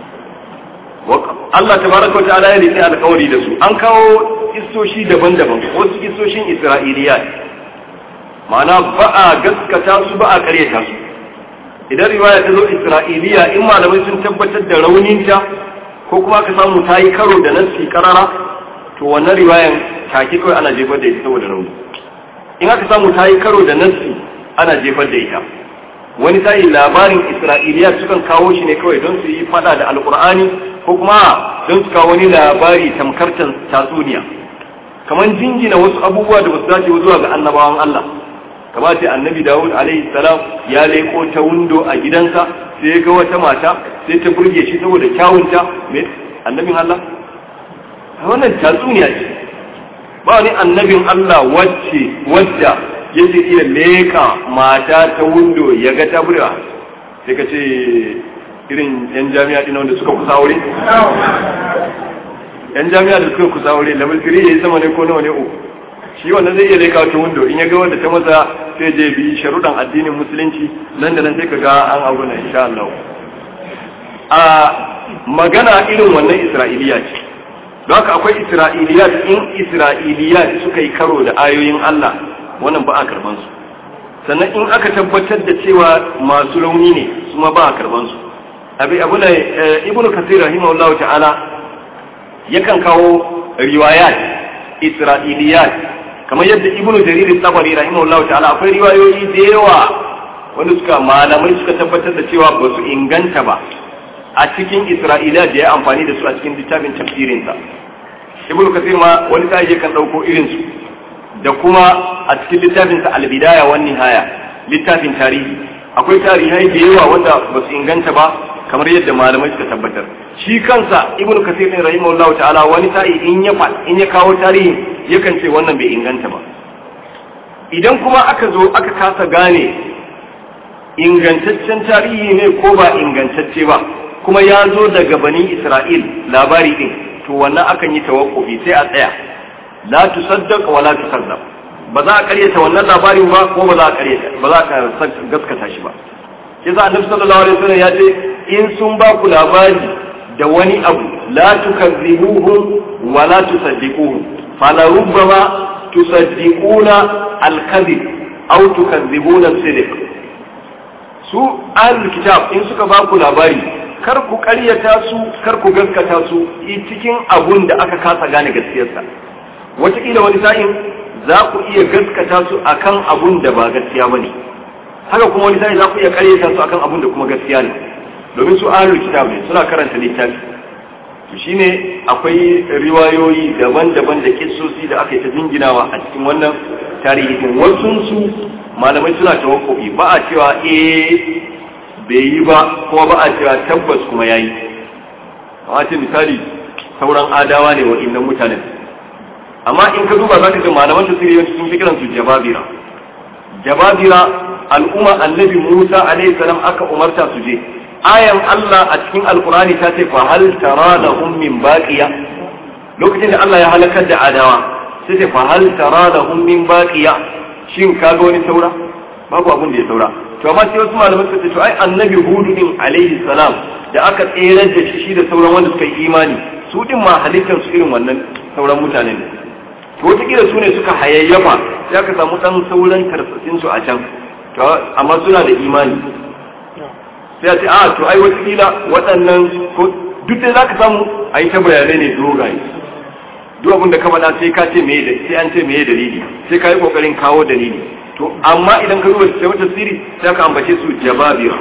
Allah tabaraka wata'ala ya rike alƙawari da su an kawo istoshi daban-daban wasu istoshin Isra'iliya ma'ana ba a gaskata su ba a ƙaryata su idan riwaya ta zo Isra'iliya in malamai sun tabbatar da rauninta ko kuma aka samu ta yi karo da nassi karara to wannan riwayan take kawai ana jefar da ita saboda rauni in aka samu ta yi karo da nassi ana jefar da ita wani sa'i labarin isra'iliya sukan kawo shi ne kawai don su yi fada da alkur'ani ko kuma don su kawo wani labari tamkar tatsuniya kamar jingina wasu abubuwa da basu dace zuwa ga annabawan Allah kamar ce annabi Dawud alaihi salam ya leko ta windo a gidansa sai ya ga wata mata sai ta burge shi saboda kyawunta me annabin Allah wannan tatsuniya ce ba wani annabin Allah wacce wadda yake iya leka mata ta windo ya ga ta burga sai ka ce irin yan jami'a ɗin wanda suka kusa aure yan jami'a da suka kusa aure level 3 yayi sama ne ko nawa ne uku shi wannan zai iya leka ta windo in ya ga wanda ta maza sai je bi sharuɗan addinin musulunci nan da nan sai ka ga an abu na insha Allah a magana irin wannan isra'iliya ce don haka akwai isra'iliyat in isra'iliyat suka yi karo da ayoyin Allah wannan ba a karban su sannan in aka tabbatar da cewa masu rauni ne su ma ba a karban su abi abu ne ibnu kasir rahimahullahu ta'ala yakan kawo riwayat isra'iliyat kamar yadda ibnu jarir tabari rahimahullahu ta'ala akwai riwayoyi da yawa wanda suka malamai suka tabbatar da cewa ba su inganta ba a cikin isra'ila da ya amfani da su a cikin littafin tafsirinsa ibnu kasir ma wani sai kan dauko irin su da kuma a cikin littafin sa al-bidaya wan nihaya littafin tarihi akwai tarihai da yawa wanda ba su inganta ba kamar yadda malamai suka tabbatar shi kansa ibnu kasir ne rahimahullah ta'ala wani sa'i in ya in ya kawo tarihi yakan ce wannan bai inganta ba idan kuma aka zo aka kasa gane ingantaccen tarihi ne ko ba ingantacce ba kuma ya zo daga bani isra'il labari din to wannan akan yi tawakkufi sai a tsaya la tusaddaq wa la tukazzab ba za a karyata wannan labarin ba ko ba za a karyata ba za ka gaskata shi ba yasa annabi sallallahu alaihi wasallam ya ce in sun ba ku labari da wani abu la tukazzibuhum wa la tusaddiquhum fala rubbama tusaddiquna al-kadhib aw tukazzibuna as-sidq su ahlul kitab in suka ba ku labari kar ku karyata su kar ku gaskata su cikin abun da aka kasa gane gaskiyarsa wataƙila wani sa'in za ku iya gaskata su akan abun da ba gaskiya bane haka kuma wani sa'in za ku iya karyata su akan abun da kuma gaskiya ne domin su ahlul kitab ne suna karanta littafi to shine akwai riwayoyi daban-daban da kissosi da aka yi ta jinginawa a cikin wannan tarihi din wasu su malamai suna tawakkufi ba a cewa eh bai yi ba kuma ba a cewa tabbas kuma yayi amma ce misali sauran adawa ne wa innan mutanen amma in ka duba za ka ga malaman tafsiri yawanci sun fi kiran su jababira jababira al'umma annabi Musa alaihi salam aka umarta su je ayan Allah a cikin alkurani ta ce fa hal tara lahum min baqiya lokacin da Allah ya halakar da adawa sai ce fa hal tara lahum min baqiya shin ka ga wani saura babu abun da ya saura to amma sai wasu malamai suka ce to ai annabi hudu din alaihi salam da aka tsere da shi da sauran wanda suka yi imani su din ma halittar su irin wannan sauran mutanen ne to wataƙila su ne suka hayayyafa sai aka samu ɗan sauran karsasin su a can amma suna da imani sai a ce a to ai wataƙila waɗannan ko duk da za ka samu a yi ta bayanai ne dogaye duk abin da ka faɗa sai ka ce me da sai an ce me dalili sai ka yi ƙoƙarin kawo dalili to amma idan ka duba sai wata siri sai ka ambace su jababira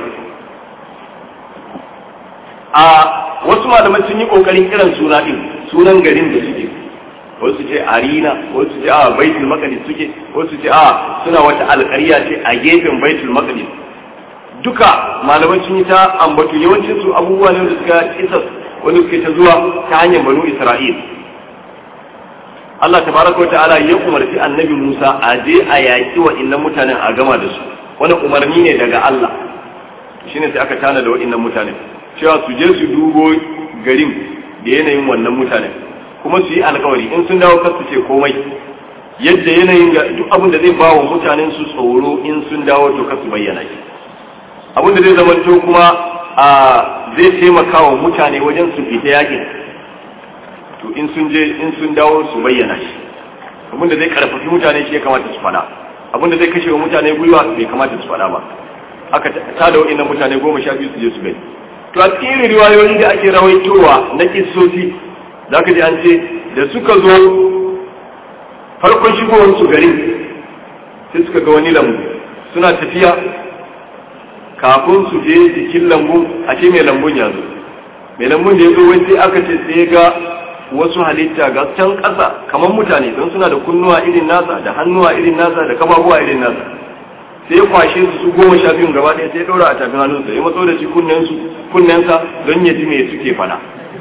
a wasu malaman sun yi ƙoƙarin kiran suna ɗin sunan garin da suke wasu ce arina wasu ce a baitul maqdis suke wasu ce a suna wata alƙarya ce a gefen baitul maqdis duka malaman sun yi ta ambatu yawancin su abubuwa ne da suka isa wanda suke ta zuwa ta hanyar banu isra'il Allah tabaraka wa ta'ala ya umarci annabi Musa a je a yaki wa innan mutanen a gama da su wani umarni ne daga Allah shine sai aka tana da wa'innan mutanen cewa su je su dubo garin da yanayin wannan mutanen kuma su yi alkawari in sun dawo kar su ce komai yadda yanayin duk abin da zai ba wa mutanen su tsoro in sun dawo to kar su bayyana shi abin da zai zama to kuma a zai taimaka wa mutane wajen su fita yakin to in sun je in sun dawo su bayyana shi abin da zai karfafi mutane shi ya kamata su fada abin da zai kashe wa mutane gwiwa bai kamata su fada ba aka ta da wa'annan mutane goma sha biyu su je su gani to a cikin riwayoyi da ake rawaitowa na kissosi za ka ji an ce da suka zo farkon shigowar su garin sai suka ga wani lambu suna tafiya kafin su je jikin lambun a ce mai lambun ya zo mai lambun da ya zo wai sai aka ce sai ga wasu halitta ga can ƙasa kamar mutane don suna da kunnuwa irin nasa da hannuwa irin nasa da kafafuwa irin nasa sai ya kwashe su su goma sha biyun gaba ɗaya sai ya ɗaura a tafin hannunsa ya matso da shi kunnensa don ya ji me suke fana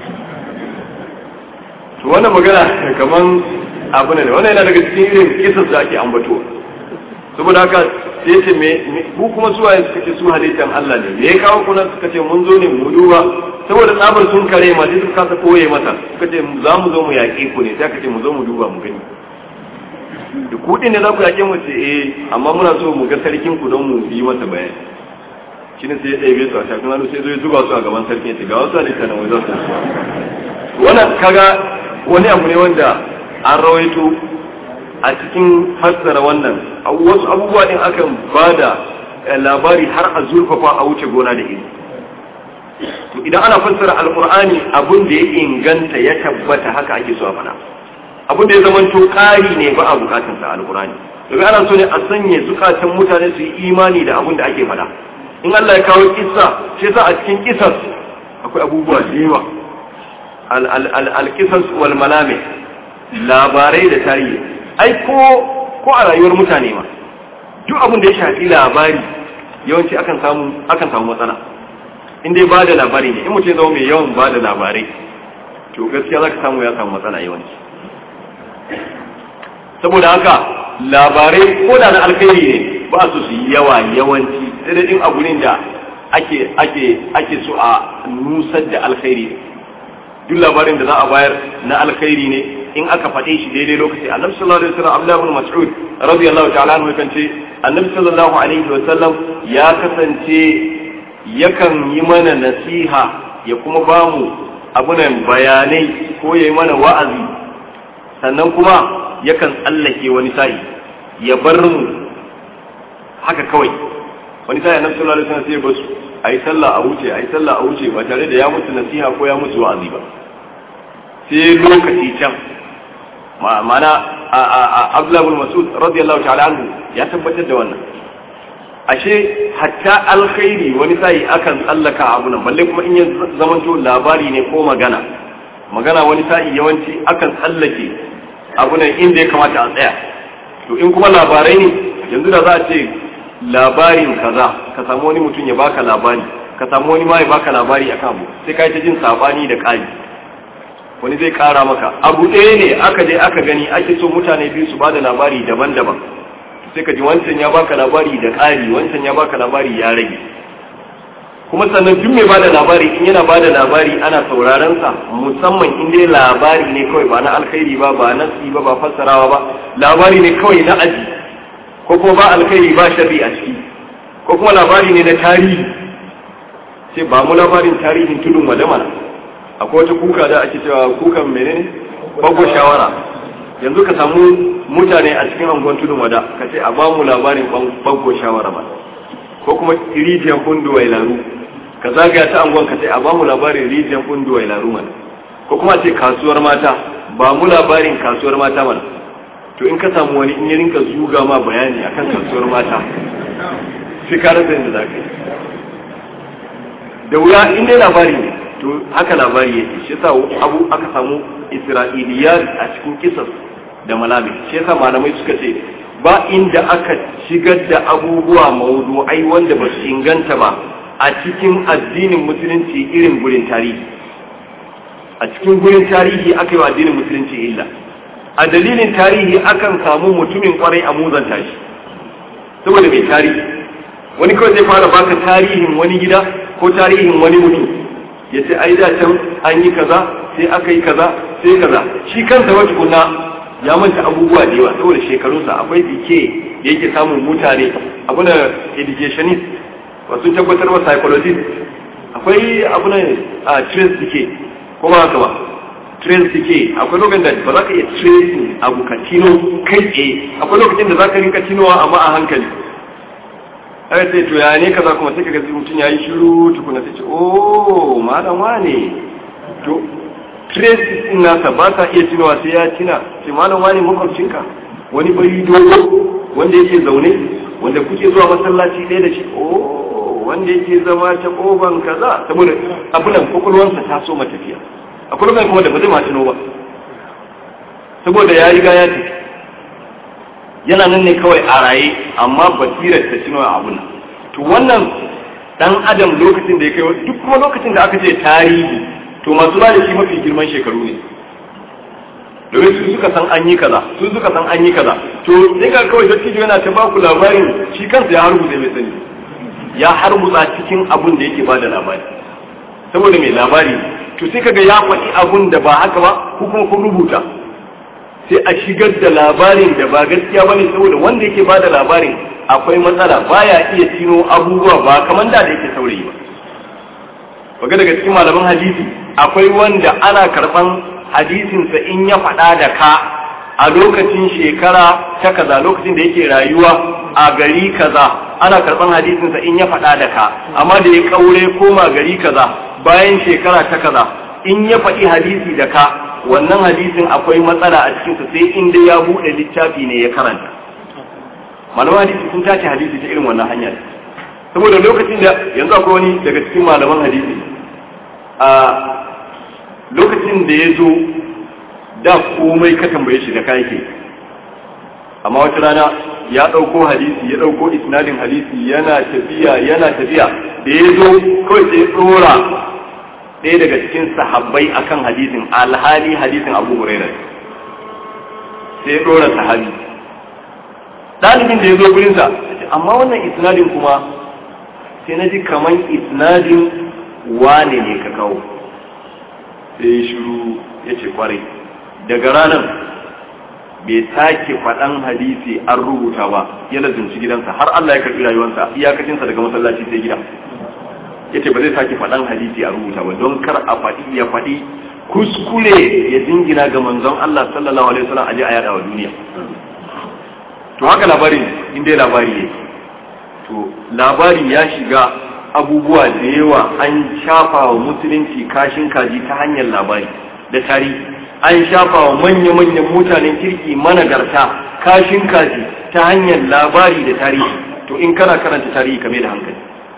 to wannan magana kamar abu ne wannan yana daga cikin irin kisas da ake ambato saboda haka sai ce me ku kuma su waye suka ce su halittan Allah ne me ya kawo kuna suka ce mun zo ne mu duba saboda tsabar sun kare ma sai suka kasa koye masa suka ce za mu zo mu yaƙe ku ne sai aka ce mu zo mu duba mu gani da kuɗi ne za ku yaƙe mu ce eh amma muna so mu ga sarkin ku don mu yi masa bayani shi ne sai ya ɗaya su a shafin hannu sai zo ya zuba su a gaban sarki ya ce ga wasu halitta na wai za su wannan kaga wani abu ne wanda an rawaito a cikin fassara wannan wasu abubuwa din akan ba da labari har a zurfafa a wuce gona da iri to idan ana fassara alkur'ani abun da ya inganta ya tabbata haka ake so a faɗa abun da ya zama to ƙari ne ba a bukatun sa alkur'ani domin ana so ne a sanya zukatan mutane su yi imani da abun da ake faɗa in Allah ya kawo kissa shi yasa a cikin kissas akwai abubuwa da yawa al-qisas wal malami labarai da tarihi ai ko ko a rayuwar mutane ma duk abin da ya shafi labari yawanci akan samu akan samu matsala in dai ba da labari ne in mutum zama mai yawan ba da labarai to gaskiya za ka samu ya samu matsala yawanci saboda haka labarai ko da na alkhairi ne ba su su yi yawa yawanci sai dai in abu ne da ake ake ake so a nusar da alkhairi duk labarin da za a bayar na alkhairi ne in aka faɗe shi daidai lokaci annabi sallallahu alaihi wasallam Abdullah ibn Mas'ud radiyallahu ta'ala anhu kan ce annabi sallallahu alaihi wasallam ya kasance yakan yi mana nasiha ya kuma ba mu abunan bayanai ko ya yi mana wa'azi sannan kuma yakan tsallake wani sa'i ya bar mu haka kawai wani sa'i annabi sallallahu alaihi wasallam sai ya basu ayi sallah a wuce ayi sallah a wuce ba tare da ya musu nasiha ko ya musu wa'azi ba sai lokaci can ma'ana Abdullah ibn Mas'ud radiyallahu ta'ala anhu ya tabbatar da wannan ashe hatta alkhairi wani sai akan tsallaka abu nan balle kuma in ya zamanto labari ne ko magana magana wani sai yawanci akan tsallake abu nan inda ya kamata a tsaya to in kuma labarai ne yanzu da za a ce labarin kaza ka samu wani mutum ya baka labari ka samu wani ma ya baka labari akan abu sai ka yi ta jin sabani da kari wani zai kara maka abu ɗaya ne aka je aka gani ake so mutane biyu su bada labari daban-daban sai ka ji wancan ya baka labari da ƙari wancan ya baka labari ya rage kuma sannan duk mai bada labari in yana bada labari ana sauraron sa musamman in dai labari ne kawai ba na alkhairi ba ba nasi ba ba fassarawa ba labari ne kawai na aji ko kuma ba alkhairi ba sharri a ciki ko kuma labari ne na tarihi sai ba mu labarin tarihin tudun madamana akwai wata kuka da ake cewa kukan menene bago shawara yanzu ka samu mutane a cikin angon tudun wada ka ce a ba mu labarin bago shawara ba ko kuma rijiyar kundu wai laru ka zagaya ta angon ka ce a ba mu labarin rijiyar kundu wai laru mana ko kuma ce kasuwar mata ba mu labarin kasuwar mata mana to in ka samu wani in ya rinka zuga ma bayani akan kasuwar mata sai ka rasa yadda za ka yi da wuya in dai labari ne to haka labari yake shi yasa abu aka samu isra'iliyat a cikin kisas da malami shi yasa malamai suka ce ba inda aka shigar da abubuwa mawdu'ai wanda ba su inganta ba a cikin addinin musulunci irin gurin tarihi a cikin gurin tarihi aka yi wa addinin musulunci illa a dalilin tarihi akan samu mutumin kwarai a muzanta shi saboda mai tarihi wani kawai zai fara baka tarihin wani gida ko tarihin wani mutum ya ce ai da can an yi kaza sai aka yi kaza sai kaza shi kansa wata kuna ya manta abubuwa da yawa saboda shekarunsa akwai dike da yake samun mutane abu na educationist wasu tabbatar wa psychologist akwai abu na a trace dike ko ba haka ba trace dike akwai lokacin da ba za ka iya tracing abu ka tino kai tsaye akwai lokacin da za ka rinka tinowa amma a hankali aka ce to ya ne kaza kuma sai kaga mutum yayi shiru tukuna sai ce oh malam wane to traces din nasa ba sa iya tunawa sai ya tuna ce malam wane makwabcinka wani bari dogo wanda yake zaune wanda kuke zuwa masallaci ɗaya da shi oh wanda yake zama ta koban kaza saboda abunan kwakwalwansa ta so matafiya akwai lokacin kuma da ba zai ma tuno ba saboda ya riga ya tafi yana nan ne kawai a raye amma basirar ta cino a abun to wannan dan adam lokacin da ya kai duk kuma lokacin da aka ce tarihi to masu ba da shi mafi girman shekaru ne domin su suka san an yi kaza su suka san an yi kaza to sai ka kawai dattijo yana ta baku labarin shi kansa ya harbuta mai sani ya harbuta cikin abun da yake bada labari saboda mai labari to sai kaga ya faɗi abun da ba haka ba ko kuma kun rubuta sai a shigar da labarin da ba gaskiya bane saboda wanda yake bada labarin akwai matsala baya iya tino abubuwa ba kamar da da yake saurayi ba waga daga cikin malaman hadisi akwai wanda ana karban hadisinsa in ya faɗa da ka a lokacin shekara ta kaza lokacin da yake rayuwa a gari kaza ana karban hadisinsa in ya faɗa da ka amma da ya kaure koma gari kaza bayan shekara ta kaza in ya faɗi hadisi da ka wannan hadisin akwai matsala a cikinsa sai inda ya buɗe littafi ne ya karanta malaman hadisi sun tace hadisi ta irin wannan hanya saboda lokacin da yanzu akwai wani daga cikin malaman hadisi a lokacin da ya zo da komai ka tambaye shi da kai ke amma wata rana ya ɗauko hadisi ya ɗauko isnadin hadisi yana tafiya yana tafiya da ya zo kawai sai ɗora ɗaya daga cikin sahabbai akan hadisin alhali hadisin abu huraira sai ɗora sahabi ɗalibin da ya zo gurinsa amma wannan isnadin kuma sai na ji kaman isnadin wane ne ka kawo sai ya shiru ya ce kwarai daga ranar bai sake faɗan hadisi an rubuta ba ya lazumci gidansa har Allah ya karɓi rayuwarsa iyakacinsa daga masallaci sai gida ya ce ba zai sake faɗan hadisi a rubuta ba don kar a faɗi ya faɗi kuskure ya jingina ga manzon Allah sallallahu alaihi wasallam aje a yada wa duniya to haka labarin in dai labari ne to labari ya shiga abubuwa da yawa an shafa wa musulunci kashin kaji ta hanyar labari da tarihi an shafa wa manya-manyan mutanen kirki managarta kashin kaji ta hanyar labari da tarihi to in kana karanta tarihi kame da hankali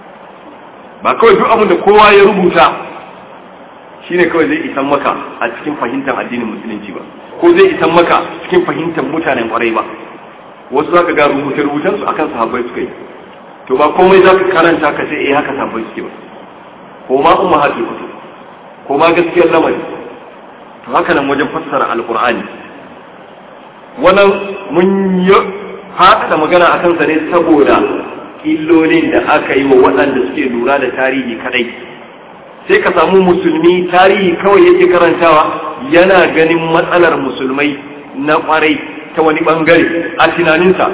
ba kawai duk abin da kowa ya rubuta shine kawai zai isan maka a cikin fahimtar addinin musulunci ba ko zai isan maka cikin fahimtar mutanen kwarai ba wasu zaka ga rubuce-rubucen su akan sahabbai suka yi to ba komai zaka karanta ka ce eh haka sahabbai suke ba ko ma umma hafi kutu ko ma gaskiyar lamari to haka nan wajen fassara alqur'ani wannan mun yi faɗaɗa magana a kansa ne saboda illolin da aka yi wa waɗanda suke lura da tarihi kadai sai ka samu musulmi tarihi kawai yake karantawa yana ganin matsalar musulmai na kwarai ta wani bangare a tunaninsa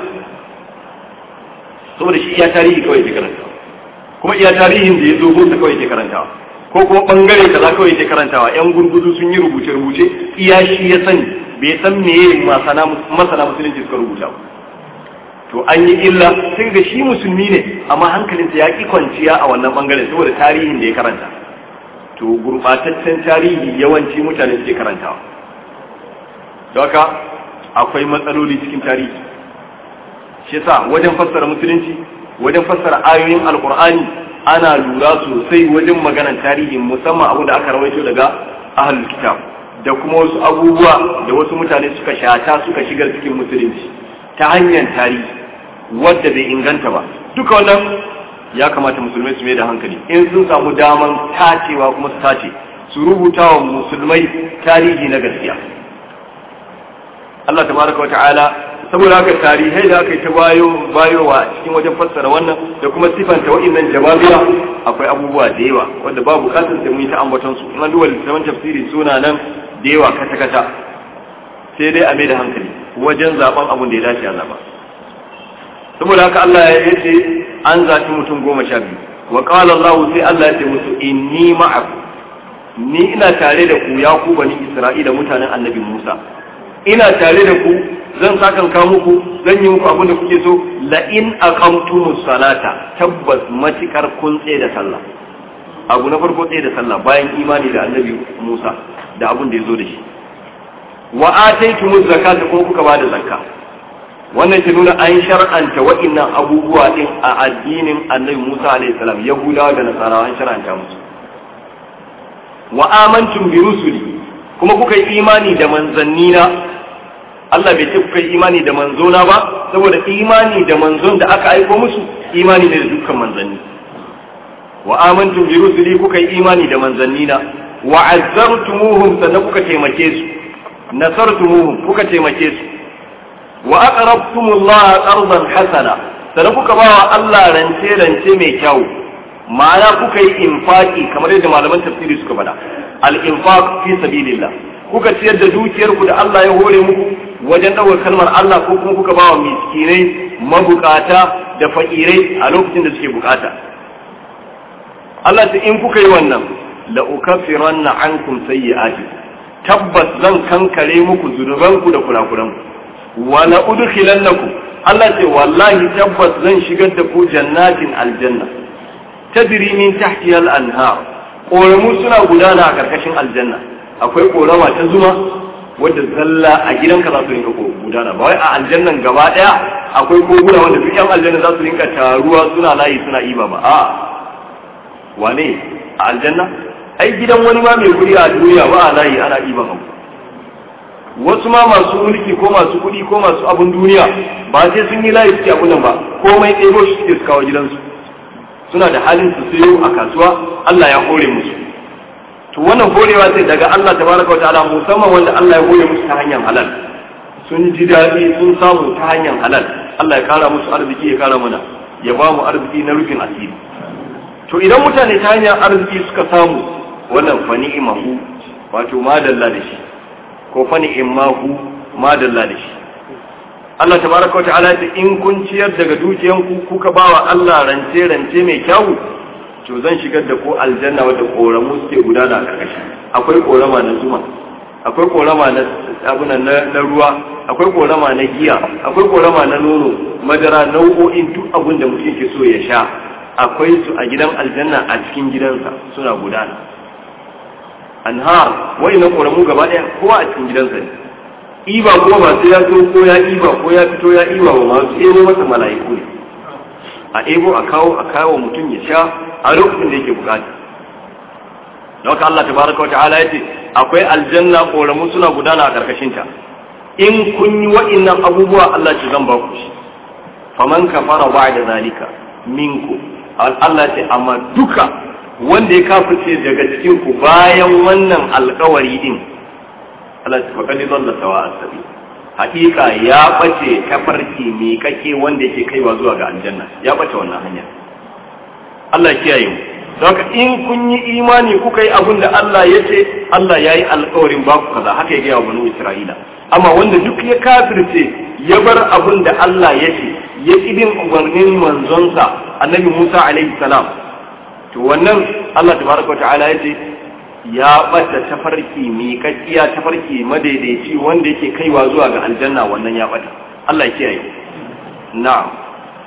saboda shi iya tarihi kawai yake karantawa kuma iya tarihin da ya zo gunsa kawai yake karantawa ko kuma bangare kaza kawai yake karantawa yan gurgudu sun yi rubuce-rubuce iya shi ya sani bai san meye masana musulunci suka rubuta ba to an yi illa sun ga shi musulmi ne amma hankalinsa ya ki kwanciya a wannan bangaren saboda tarihin da ya karanta to gurbataccen tarihi yawanci mutane suke karantawa don haka akwai matsaloli cikin tarihi shi yasa wajen fassara musulunci wajen fassara ayoyin alkur'ani ana lura sosai wajen maganar tarihi musamman abin da aka rawaito daga ahlul kitab da kuma wasu abubuwa da wasu mutane suka shata suka shigar cikin musulunci ta hanyar tarihi wadda bai inganta ba duka wannan ya kamata musulmai su mai da hankali in sun samu daman tacewa kuma su tace su rubuta wa musulmai tarihi na gaskiya Allah tabaraka wata'ala saboda haka tarihai da aka yi ta bayo bayowa cikin wajen fassara wannan da kuma sifanta wa'annan jawabiya akwai abubuwa da yawa wanda ba bukatar sai mun yi ta ambaton su in duba littafin tafsiri suna nan da yawa kata kata sai dai a mai da hankali wajen zaben abun da ya dace a zaba saboda haka Allah ya ce an zaɓi mutum goma sha biyu wa qala Allah sai Allah ya ce musu inni ma'akum ni ina tare da ku ya ku bani Isra'ila mutanen annabi Musa ina tare da ku zan sakan ka muku zan yi muku abin da kuke so la in aqamtumus salata tabbas matikar kun tsaye da sallah abu na farko tsaye da sallah bayan imani da annabi Musa da abin da ya zo da shi wa ataytumuz zakata kuma kuka bada zakka wannan ke nuna an shar'anta wa'annan abubuwa din a addinin annabi Musa alaihi salam yahudawa da nasarawa an shar'anta musu wa amantum bi rusuli kuma kuka yi imani da manzannina Allah bai ce kuka yi imani da manzona ba saboda imani da manzon da aka aiko musu imani ne da dukkan manzanni wa amantum bi rusuli kuka yi imani da manzannina wa azzartumuhum sannan kuka taimake su nasartumuhum kuka taimake su wa aqrabtumullaha qardan hasana sannan kuka ba wa Allah rance rance mai kyau ma'ana kuka yi infaki kamar yadda malaman tafsiri suka faɗa al-infaq fi sabilillah kuka ciyar da dukiyar ku da Allah ya hore muku wajen ɗaukar kalmar Allah ko kuma kuka ba wa miskinai mabukata da fakirai a lokacin da suke bukata Allah ta in kuka yi wannan la ukaffiranna ankum sayyi'ati tabbas zan kankare muku zunubanku da kurakuranku wa la udkhilannakum Allah ce wallahi tabbas zan shigar da ku jannatin aljanna tajri min tahtiha al-anhar ƙoramu suna gudana a karkashin aljanna akwai ƙorama ta zuma wadda zalla a gidanka za su rinka gudana ba wai a aljannan gaba daya akwai koguna wanda duk yan aljanna za su rinka taruwa suna layi suna iba ba a wane a aljanna ai gidan wani ma mai guri a duniya ba a layi ana iban abu wasu ma masu mulki ko masu kuɗi ko masu abun duniya ba sai sun yi layi suke abun nan ba komai ɗebo shi suke su kawo gidansu suna da halin su sayo a kasuwa Allah ya hore musu to wannan horewa sai daga Allah tabaraka wa ta'ala musamman wanda Allah ya hore musu ta hanyar halal sun ji daɗi sun samu ta hanyar halal Allah ya kara musu arziki ya kara mana ya ba mu arziki na rufin asiri to idan mutane ta hanyar arziki suka samu wannan fa ni'imahu wato madalla da shi ko fa ni'imahu madalla da shi Allah tabaraka wa ta'ala ce in kun ciyar daga dukiyanku kuka bawa Allah rance rance mai kyau to zan shigar da ku aljanna wadda koramu suke gudana a karkashi akwai korama na zuma akwai korama na abuna na ruwa akwai korama na giya akwai korama na nono madara nau'o'in duk abin da mutum ke so ya sha akwai su a gidan aljanna a cikin gidansa suna gudana anhar wai na koramu gaba daya kowa a cikin gidansa ne iba kuma ba sai ya zo ko ya iba ko ya fito ya iba ba masu ebo masa mala'iku ne a ebo a kawo a kawo mutum ya sha a lokacin da yake bukata da haka Allah tabaraka wa ta'ala yace akwai aljanna koramu suna gudana a karkashin ta in kun yi wa'innan abubuwa Allah ce zan ba ku shi faman kafara ba'da zalika minku Allah ce amma duka wanda ya kafirce daga cikin ku bayan wannan alkawari din Allah ce fakali zalla sawa asabi hakika ya bace kafarki mai kake wanda yake kaiwa zuwa ga aljanna ya bace wannan hanya Allah ya kiyaye mu Daga in kun yi imani kuka yi abin da Allah ya ce Allah ya yi alkawarin baku kaza haka ya gaya wa banu Isra'ila amma wanda duk ya kafirce ya bar abin da Allah ya ce ya ƙi bin umarnin manzonsa annabi Musa alaihi salam to wannan Allah tabaraka ta'ala ya ce ya bata tafarki miƙaƙƙiya tafarki madaidaici wanda yake kaiwa zuwa ga aljanna wannan ya bata Allah ya kiyaye na'am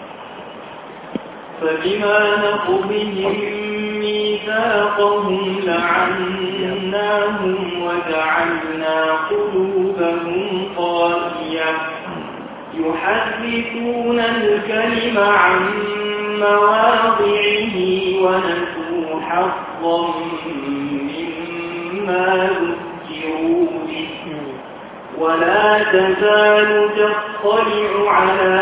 فبما نقضهم ميثاقهم لعناهم وجعلنا قلوبهم قاسية يحرفون الكلم عن مواضعه ونسوا حظا مما ذكروا به ولا تزال تطلع على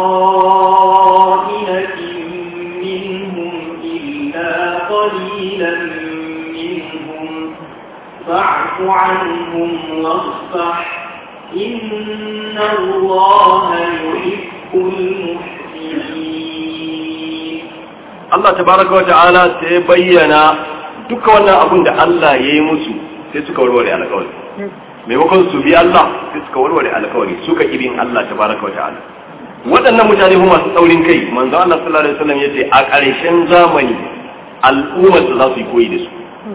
خائنة منهم إلا قليلا منهم فاعف عنهم واصفح إن الله يحب المحسنين Allah tabaraka wa ta'ala sai bayyana duka wannan abun da Allah ya yi musu sai suka warware alƙawari maimakon su bi Allah sai suka warware alƙawari suka ibin Allah tabaraka wa ta'ala waɗannan mutane kuma masu tsaurin kai manzo Allah sallallahu alaihi wasallam yace a ƙarshen zamani al'ummar su za su yi koyi da su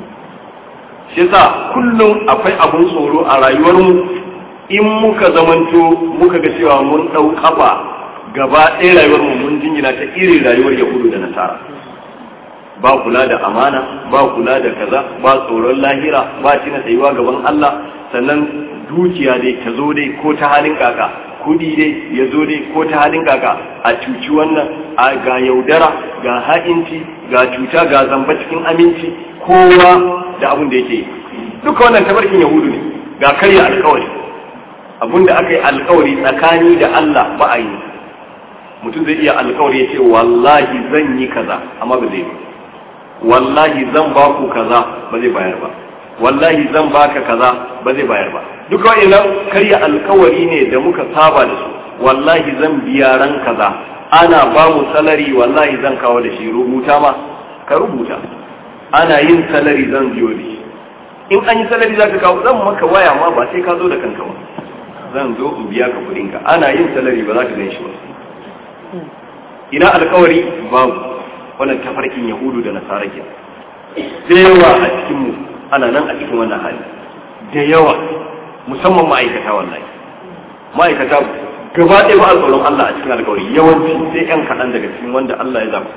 shi yasa kullum akwai abun tsoro a rayuwar mu in muka zamanto muka ga cewa mun ɗau kafa gaba ɗaya rayuwar mu mun jingina ta irin rayuwar yahudu da nasara ba kula da amana ba kula da kaza ba tsoron lahira ba tina tsayuwa gaban Allah sannan dukiya dai ta zo dai ko ta halin kaka kudi dai ya zo dai ko ta halin kaka a cuci wannan a ga yaudara ga ha'inci ga cuta ga zamba cikin aminci kowa da abin da yake duka wannan tabarkin yahudu ne ga karya alkawari abin da aka yi alkawari tsakani da Allah ba a yi mutum zai iya alkawari ya ce wallahi zan yi kaza amma ba zai ba wallahi zan ba ku kaza ba zai bayar ba wallahi zan baka kaza ba zai bayar ba duka wa'annan karya alkawari ne da muka saba da su wallahi zan biya ran kaza ana ba mu salari wallahi zan kawo da shi rubuta ma ka rubuta ana yin salari zan biyo da shi in an yi salari za ka kawo zan maka waya ma ba sai ka zo da kanka ba zan zo in biya ka kuɗinka ana yin salari ba za ka gan shi ba ina alkawari babu wannan tafarkin yahudu da nasara ke da yawa a cikinmu ana nan a cikin wannan hali da yawa musamman ma'aikata wallahi ma'aikata gaba ɗaya ba a tsoron Allah a cikin alkawari yawanci sai yan kaɗan daga cikin wanda Allah ya zaɓa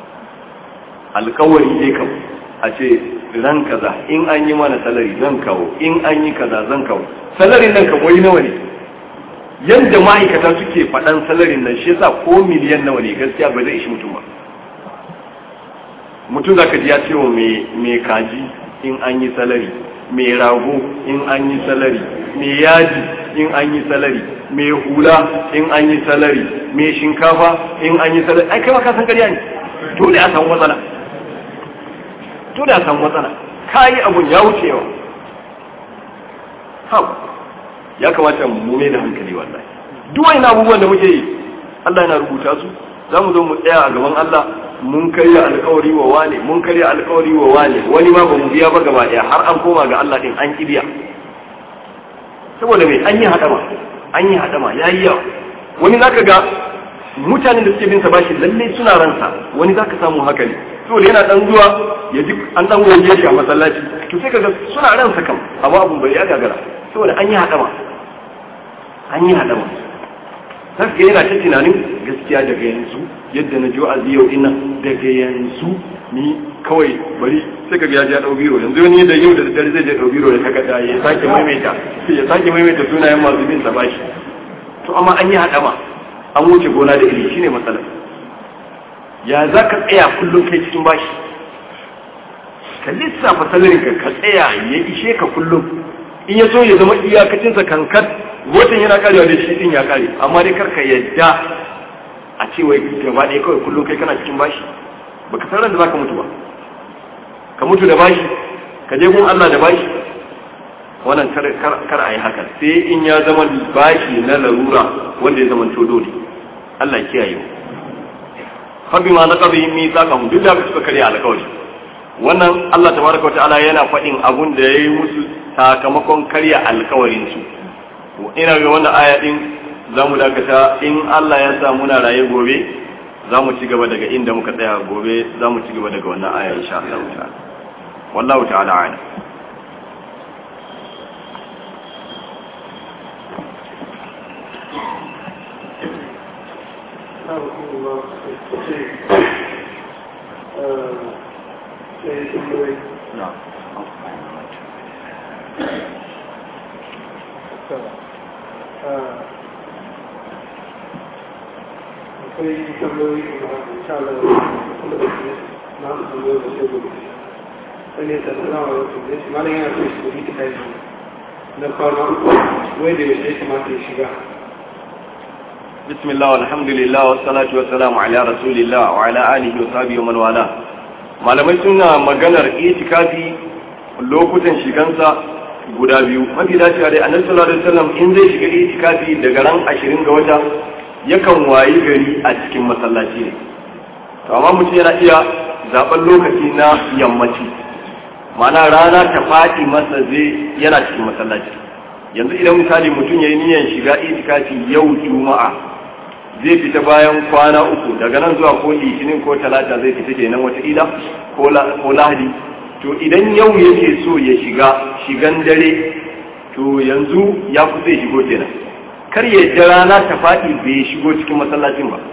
alkawari dai kam a ce ran kaza in an yi mana salari zan kawo in an yi kaza zan kawo salarin nan ka wai nawa ne yadda ma'aikata suke faɗan salarin nan shi yasa ko miliyan nawa ne gaskiya ba zai ishi mutum ba mutum zaka ji ya ce wa mai kaji in an yi salari mai rago in an yi salari mai yaji in an yi salari mai hula in an yi salari mai shinkafa in an yi salari ai kai ma ka san ƙarya ne dole a samu matsala dole a samu matsala kayi abun ya wuce yawa ha ya kamata mu mai da hankali wallahi duk wani abubuwan da muke yi Allah yana rubuta su za mu zo mu tsaya a gaban Allah mun karya alkawari wa wane mun karya alkawari wa wane wani ma ba mu biya ba gaba daya har an koma ga Allah din an kibiya saboda me an yi hadama an yi hadama yayi yawa wani zaka ga mutanen da suke bin sa bashi lalle suna ransa wani zaka samu haka ne saboda yana dan zuwa ya ji an dan goje shi a masallaci to sai kaga suna ransa kam amma abun bai ya gagara saboda an yi hadama an yi hadama zaka ga yana ta tunanin gaskiya daga yanzu yadda na ji wa'azi yau ina daga yanzu ni kawai bari sai kaga ya ji ya dau biro yanzu wani da yau da daddare zai je dau biro da takarda ya sake maimaita ya sake maimaita sunayen masu bin sa bashi to amma an yi hadama an wuce gona da iri shine matsalar ya za ka tsaya kullum kai cikin bashi ka lissafa salarin ka ka tsaya ya ishe ka kullum in ya so ya zama iyakacinsa kankat watan yana karewa da shi din ya kare amma dai karka yadda a ce wai gaba ɗaya kawai kullum kai kana cikin bashi baka san ran da zaka mutu ba ka mutu da bashi ka je gun Allah da bashi wannan kar kar a yi haka sai in ya zama bashi na larura wanda ya zama to dole Allah ya kiyaye mu fa bima naqabi mithaqahum duk da suka karya alƙawari wannan Allah tabaraka ta'ala yana faɗin abun da yayi musu sakamakon karya alƙawarin su ina ga wannan aya din zamu dakata in Allah ya sa muna raye gobe zamu ci gaba daga inda muka tsaya gobe zamu ci gaba daga wannan aya insha Allah ta'ala wallahu ta'ala a'lam akwai tambayoyi kuma insha Allah kuma da su na su tambayoyi da sai gobe wani ya tattara wa wasu da shi malam yana so shi gobe ta yi na kwana uku wai da yaushe ya kamata ya shiga بسم الله والحمد لله والصلاة والسلام على رسول الله وعلى آله وصحبه ومن والاه malamai suna maganar itikafi lokutan shigansa guda biyu mafi dacewa dai annabi sallallahu alaihi wasallam in zai shiga itikafi daga ran 20 ga wata yakan wayi gari a cikin masallaci ne to amma mutum yana iya zaben lokaci na yammaci ma'ana rana ta faɗi masa zai yana cikin masallaci yanzu idan misali mutum ya yi niyyar shiga itikafi yau juma'a zai fita bayan kwana uku daga nan zuwa ko litinin ko talata zai fita kenan wataƙila ko lahadi to idan yau yake so ya shiga shigan dare to yanzu ya fi zai shigo kenan kar ya ji rana ta faɗi bai shigo cikin masallacin ba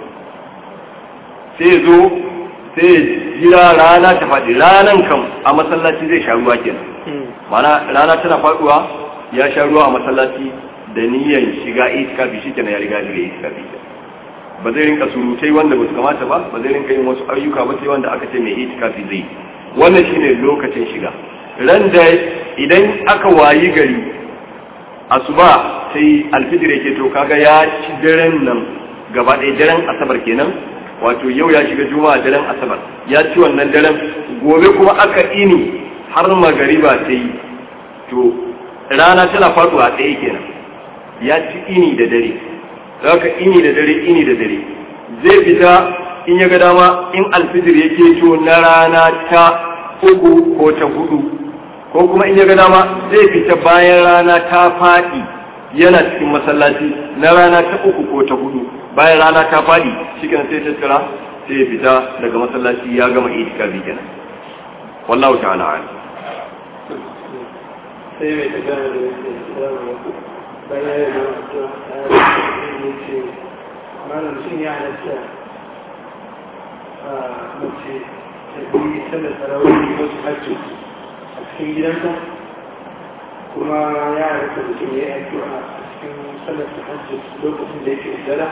sai zo sai ya jira rana ta faɗi ranan kam a masallaci zai sha ruwa kenan mana rana tana faɗuwa ya sha ruwa a masallaci da niyyar shiga itikafi shi kenan ya riga shiga itikafi ba zai rinka surutai wanda ba su kamata ba ba zai rinka yin wasu ayyuka ba sai wanda aka ce mai itikafi zai wannan shine lokacin shiga ran da idan aka wayi gari asuba sai alfijir yake to kaga ya ci daren nan gaba ɗaya daren asabar kenan wato yau ya shiga juma'a daren asabar ya ci wannan daren gobe kuma aka ini har magariba ta yi to rana tana faduwa ɗaya kenan ya ci ini da dare zaka ini da dare ini da dare zai fita in ya ga dama in alfijir yake to na rana ta uku ko ta hudu ko kuma in ya ga dama zai fita bayan rana ta faɗi yana cikin masallaci na rana ta uku ko ta hudu bayan rana ta faɗi cikin sai tattara sai ya fita daga masallaci ya gama itikafi kenan wallahu ta'ala a'lam sai mai tafiya da yake bayan ya yi ya ce malam shin ya halatta a mace ta yi sallar tarawih wasu hajji a cikin gidansa kuma ya halatta mutum ya yi addu'a a cikin sallar hajji lokacin da yake dara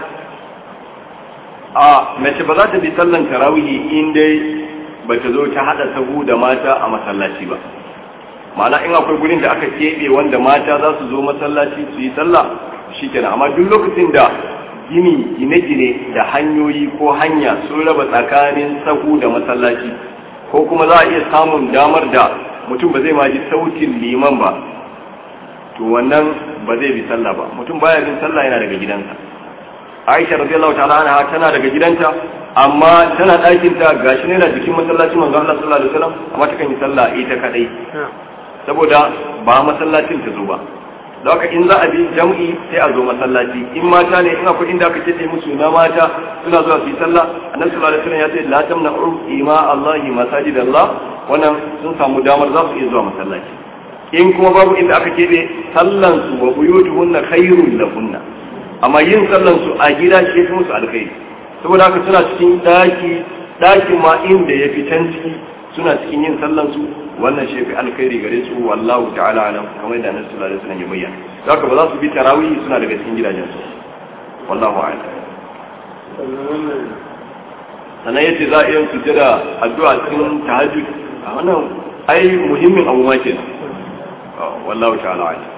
a mace ba za ta bi sallan tarawihi in dai ba ta zo ta hada sahu da mata a masallaci ba ma'ana in akwai gurin da aka keɓe wanda mata za su zo masallaci su yi sallah shikenan amma duk lokacin da gini gine-gine da hanyoyi ko hanya sun raba tsakanin sahu da masallaci ko kuma za a iya samun damar da mutum ba zai ma ji sautin liman ba to wannan ba zai bi sallah ba mutum baya bin sallah yana daga gidansa Aisha radiyallahu ta'ala anha tana daga gidanta amma tana ɗakin ta gashi ne na jikin masallacin manzo Allah sallallahu alaihi wasallam amma ta kan yi sallah ita kadai saboda ba masallacin ta zo ba da haka in za a bi jam'i sai a zo masallaci in mata ne in akwai inda aka ce musu na mata suna zuwa su yi sallah annabi sallallahu alaihi wasallam ya ce la tamna'u ima Allah masajid Allah wannan sun samu damar za su iya zuwa masallaci in kuma babu inda aka keɓe sallan su wa buyutuhunna khairul lahunna amma yin sallan su a gida shi fi musu alkhairi saboda haka suna cikin daki dakin ma inda ya fi can ciki suna cikin yin sallan su wannan shi fi alkhairi gare su wallahu ta'ala alam kamar da annabi sallallahu alaihi wasallam ya bayyana haka ba za su bi tarawih suna daga cikin gidajen su wallahu a'lam sannan yace za a iya sujjada addu'a cikin tahajjud a wannan ai muhimmin abu ma kenan wallahu ta'ala alam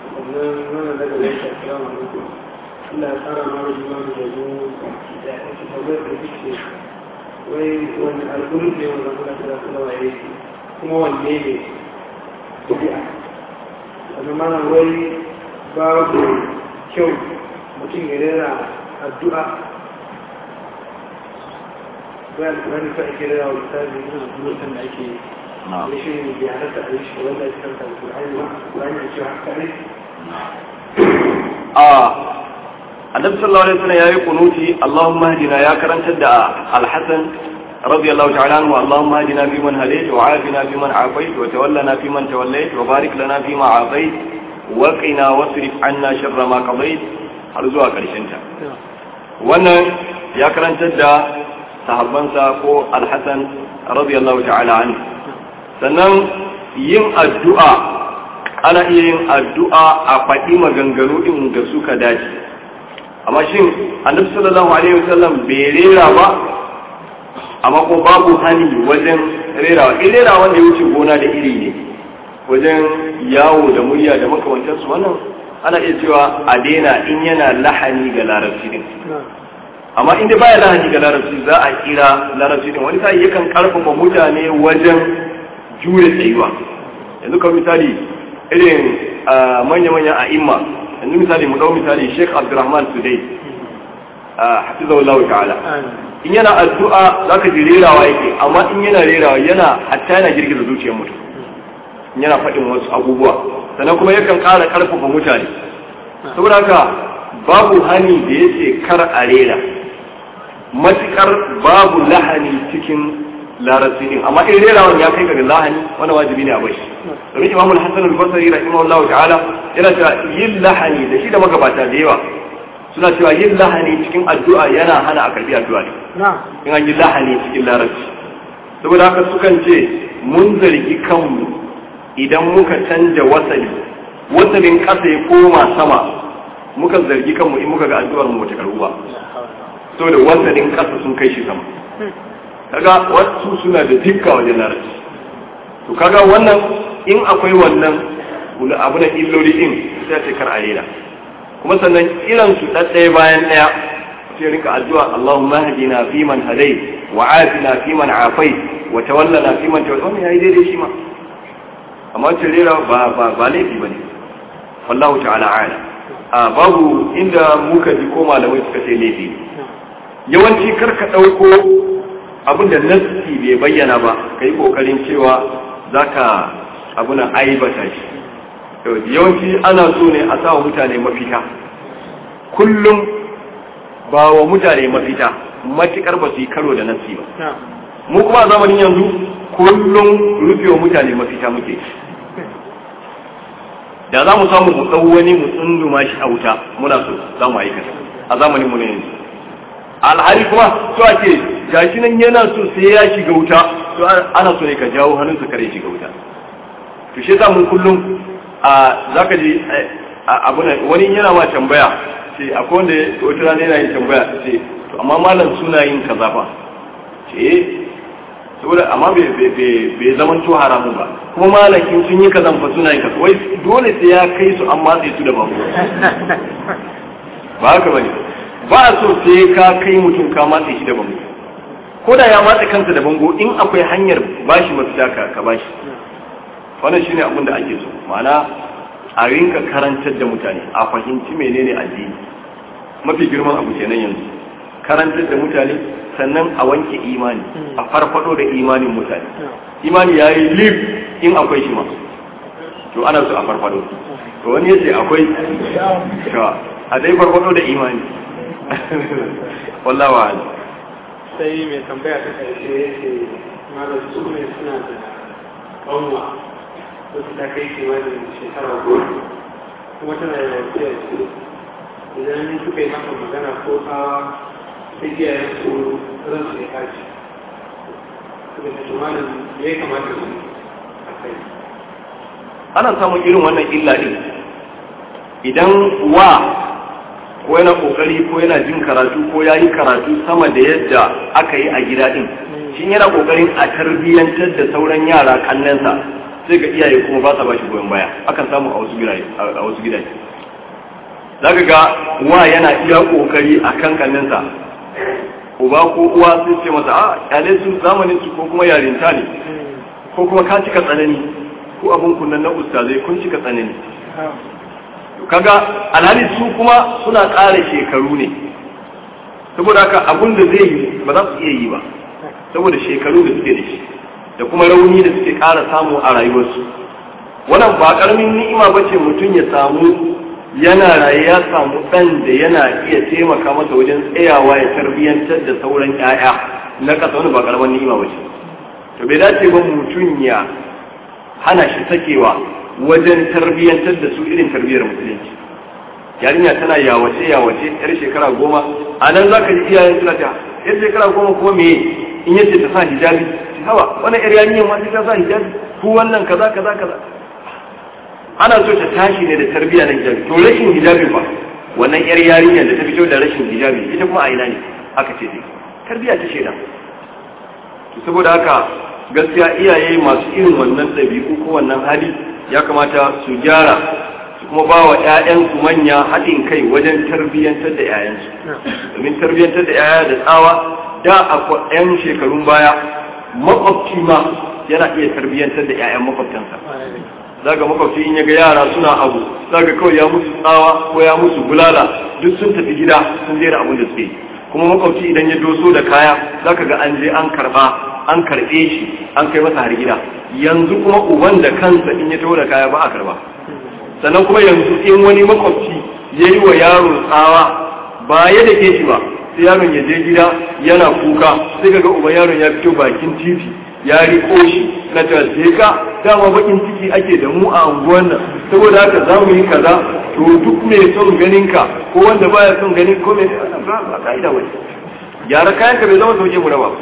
Allah ya tsara mara jima da zo da ya ce tambayar da ce wai wani alƙulun ne wanda muna kira sulawa ya yi kuma wanne ne tafiya wani mana wai babu kyau mutum ya rera addu'a wai alƙulun ka ake rera wa misali ina bulletin da ake yi shi ne bai halatta a yi shi wanda ya kanta da ƙulani ba ƙulani da cewa haka ne a annabi sallallahu alaihi wasallam yayi kunuti Allahumma hadina ya karantar da al-Hasan radiyallahu ta'ala anhu Allahumma hadina fi man hadayt wa afina fi man afayt wa tawallana fi man tawallayt wa barik lana fi ma afayt wa qina wasrif anna sharra ma qadayt har zuwa karshen ta wannan ya karantar da sahabbansa ko al-Hasan radiyallahu ta'ala anhu sannan yin addu'a ana iya yin addu'a a faɗi maganganu in da suka dace amma shin annabi sallallahu alaihi wasallam bai rera ba amma ko babu hani wajen rerawa in rera wanda ya wuce gona da iri ne wajen yawo da murya da makamantansu wannan ana iya cewa a daina in yana lahani ga larabci din amma inda baya lahani ga larabci za a kira larabci din wani sai yakan karfafa mutane wajen jure tsayuwa yanzu ka misali irin manya-manya a imma yanzu misali mu dau misali Sheikh Abdulrahman Sudai hafizahullahu ta'ala in yana addu'a zaka ji rerawa yake amma in yana rerawa yana hatta yana girgiza zuciyar mutum in yana faɗin wasu abubuwa sannan kuma yakan ƙara ƙarfafa mutane saboda haka babu hani da yace kar a rera matukar babu lahani cikin larabci din amma in rerawan ya kai ga lahani wani wajibi ne a bai domin imamu al-hasan al-basri rahimahullahu ta'ala yana cewa yin lahani da shi da magabata da yawa suna cewa yin lahani cikin addu'a yana hana a karbi addu'a ne in an yi lahani cikin larabci saboda haka sukan ce mun zargi kanmu idan muka canja wasali wasalin ƙasa ya koma sama muka zargi kanmu in muka ga addu'ar mu bata karbu ba saboda wasalin ƙasa sun kai shi sama kaga wasu suna da dukka wajen larabci to kaga wannan in akwai wannan abu na illoli din sai ce kar a rera kuma sannan irin su ɗaya bayan ɗaya sai rinka addu'a Allahumma hadina fi man hadai wa afina fi man afai wa tawallana fi man tawalla wannan yayi daidai shi ma amma ce rera ba ba ba laifi bane wallahu ta'ala ala a babu inda muka ji ko malamai suka ce laifi yawanci karka ɗauko abin da nassi bai bayyana ba ka yi ƙoƙarin cewa za ka abuna aibata shi yawanci ana so ne a sa wa mutane mafita kullum ba wa mutane mafita matuƙar ba su yi karo da nassi ba mu kuma a zamanin yanzu kullum rufe wa mutane mafita muke da za mu samu mu ɗau wani mu tsunduma shi a wuta muna so za mu aikata a zamanin mu ne yanzu alhali kuma to ake gashi nan yana so sai ya shiga wuta to ana so ne ka jawo hannunsa kare shiga wuta to shi yasa mun kullum a zaka ji abuna wani yana ma tambaya ce akwai wanda wata rana yana yin tambaya ce to amma malam suna yin kaza fa ce saboda amma bai zaman to haramun ba kuma malakin sun yi kazan fa suna yin kaza wai dole sai ya kai su an matse su da bango ba haka bane ba a so sai ka kai mutum ka matse shi da bango ko da ya matse kansa da bango in akwai hanyar bashi mafita ka ka bashi wannan shine abin da ake so ma'ana a rinka karantar da mutane a fahimci menene addini mafi girman abu kenan yanzu karantar da mutane sannan a wanke imani a farfado da imanin mutane imani ya yi lif in akwai shi ma to ana so a farfado to wani yace akwai to a dai farfado da imani wallahi wa sai mai tambaya ta karshe ya ce malam su ne suna da ƙanwa wasu ta kai kimanin shekara goma kuma tana da lafiya su idan suka yi maka magana ko tsawa sai iyayen su ran su ya kaci suka ce malam ya kamata su a kai ana samun irin wannan illa din idan wa ko yana kokari ko yana jin karatu ko ya yi karatu sama da yadda aka yi a gida din shi yana kokarin a tarbiyyantar da sauran yara kannansa sai ga iyaye kuma ba sa ba shi goyon baya akan samu a wasu gidaje a wasu gidaje zaka ga wa yana iya kokari a kan kannansa uba ko uwa sun ce masa a kyale su zamanin su ko kuma yarinta ne ko kuma ka cika tsanani ko abun kunnan na ustazai kun cika tsanani kaga alhali su kuma suna ƙara shekaru ne saboda haka abun da zai yi ba za su iya yi ba saboda shekaru da suke da shi da kuma rauni da suke ƙara samu a rayuwarsu wannan ba ƙaramin ni'ima ba ce mutum ya samu yana raye ya samu ɗan da yana iya taimaka masa wajen tsayawa ya tarbiyyantar da sauran 'ya'ya na ƙasa wani ba ƙaramin ni'ima ba ce to bai dace ba mutum ya hana shi sakewa wajen tarbiyyantar da su irin tarbiyyar musulunci yarinya tana yawace yawace yar shekara goma a nan za ka ji iyayen suna ta yar shekara goma kuma me in yace ta sa hijabi hawa wannan yar yarinya ma sai ta sa hijabi ku wannan kaza kaza kaza ana so ta tashi ne da tarbiyya na hijabi to rashin hijabi ba wannan yar yarinya da ta fito da rashin hijabi ita kuma a ina ne aka ce dai tarbiyya ta shaida to saboda haka gaskiya iyaye masu irin wannan ɗabi'u ko wannan hali ya kamata su gyara su kuma ba wa 'ya'yansu manya haɗin kai wajen tarbiyyantar da 'ya'yansu domin tarbiyyantar da 'ya'ya da tsawa da a 'yan shekarun baya makwabci ma yana iya tarbiyyantar da 'ya'yan makwabtansa zaga makwabci in ya ga yara suna abu zaga kawai ya musu tsawa ko ya musu bulala duk sun tafi gida sun daina abin da suke yi kuma makwabci idan ya doso da kaya zaka ga an je an karba an karbe shi an kai masa har gida yanzu kuma uban da kansa in ya taho da kaya ba a karba sannan kuma yanzu in wani makwabci ya yi wa yaro tsawa ba ya da ke shi ba sai yaron ya je gida yana kuka sai ga uban yaron ya fito bakin titi ya riko shi na cewa sai ka dama bakin ciki ake da mu a unguwan nan saboda haka za mu yi kaza to duk mai son ganin ka ko wanda baya son ganin ko mai ba ka'ida wani gyara kayan ka bai zama sauke mu raba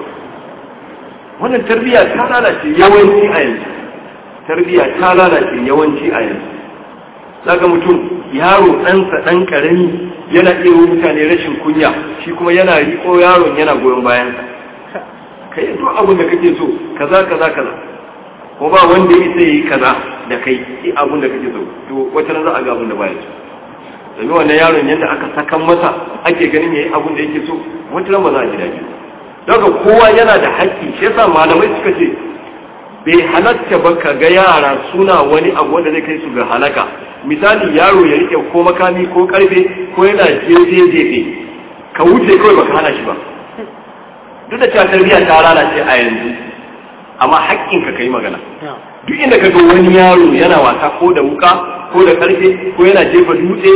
wannan tarbiyya ta lalace yawanci a yanzu tarbiyya ta lalace yawanci a yanzu daga mutum yaro ɗansa ɗan ƙarami yana iya wa mutane rashin kunya shi kuma yana riƙo yaron yana goyon bayansa ka yi duk abin da kake so kaza kaza kaza ko ba wanda ya isa yi kaza da kai yi abin da kake so to wata ran za a ga abin da baya so domin wannan yaron yadda aka sakan masa ake ganin yayi abin da yake so wata ran ba za a ji daɗi daga kowa yana da haƙƙi shi yasa malamai suka ce bai halatta ba ka ga yara suna wani abu wanda zai kai su ga halaka misali yaro ya rike ko makami ko karfe ko yana jefe jefe ka wuce kawai baka hana shi ba duk da cewa tarbiyya ta lalace a yanzu amma haƙƙin ka kai magana duk inda ka ga wani yaro yana wasa ko da wuka ko da karfe ko yana jefa dutse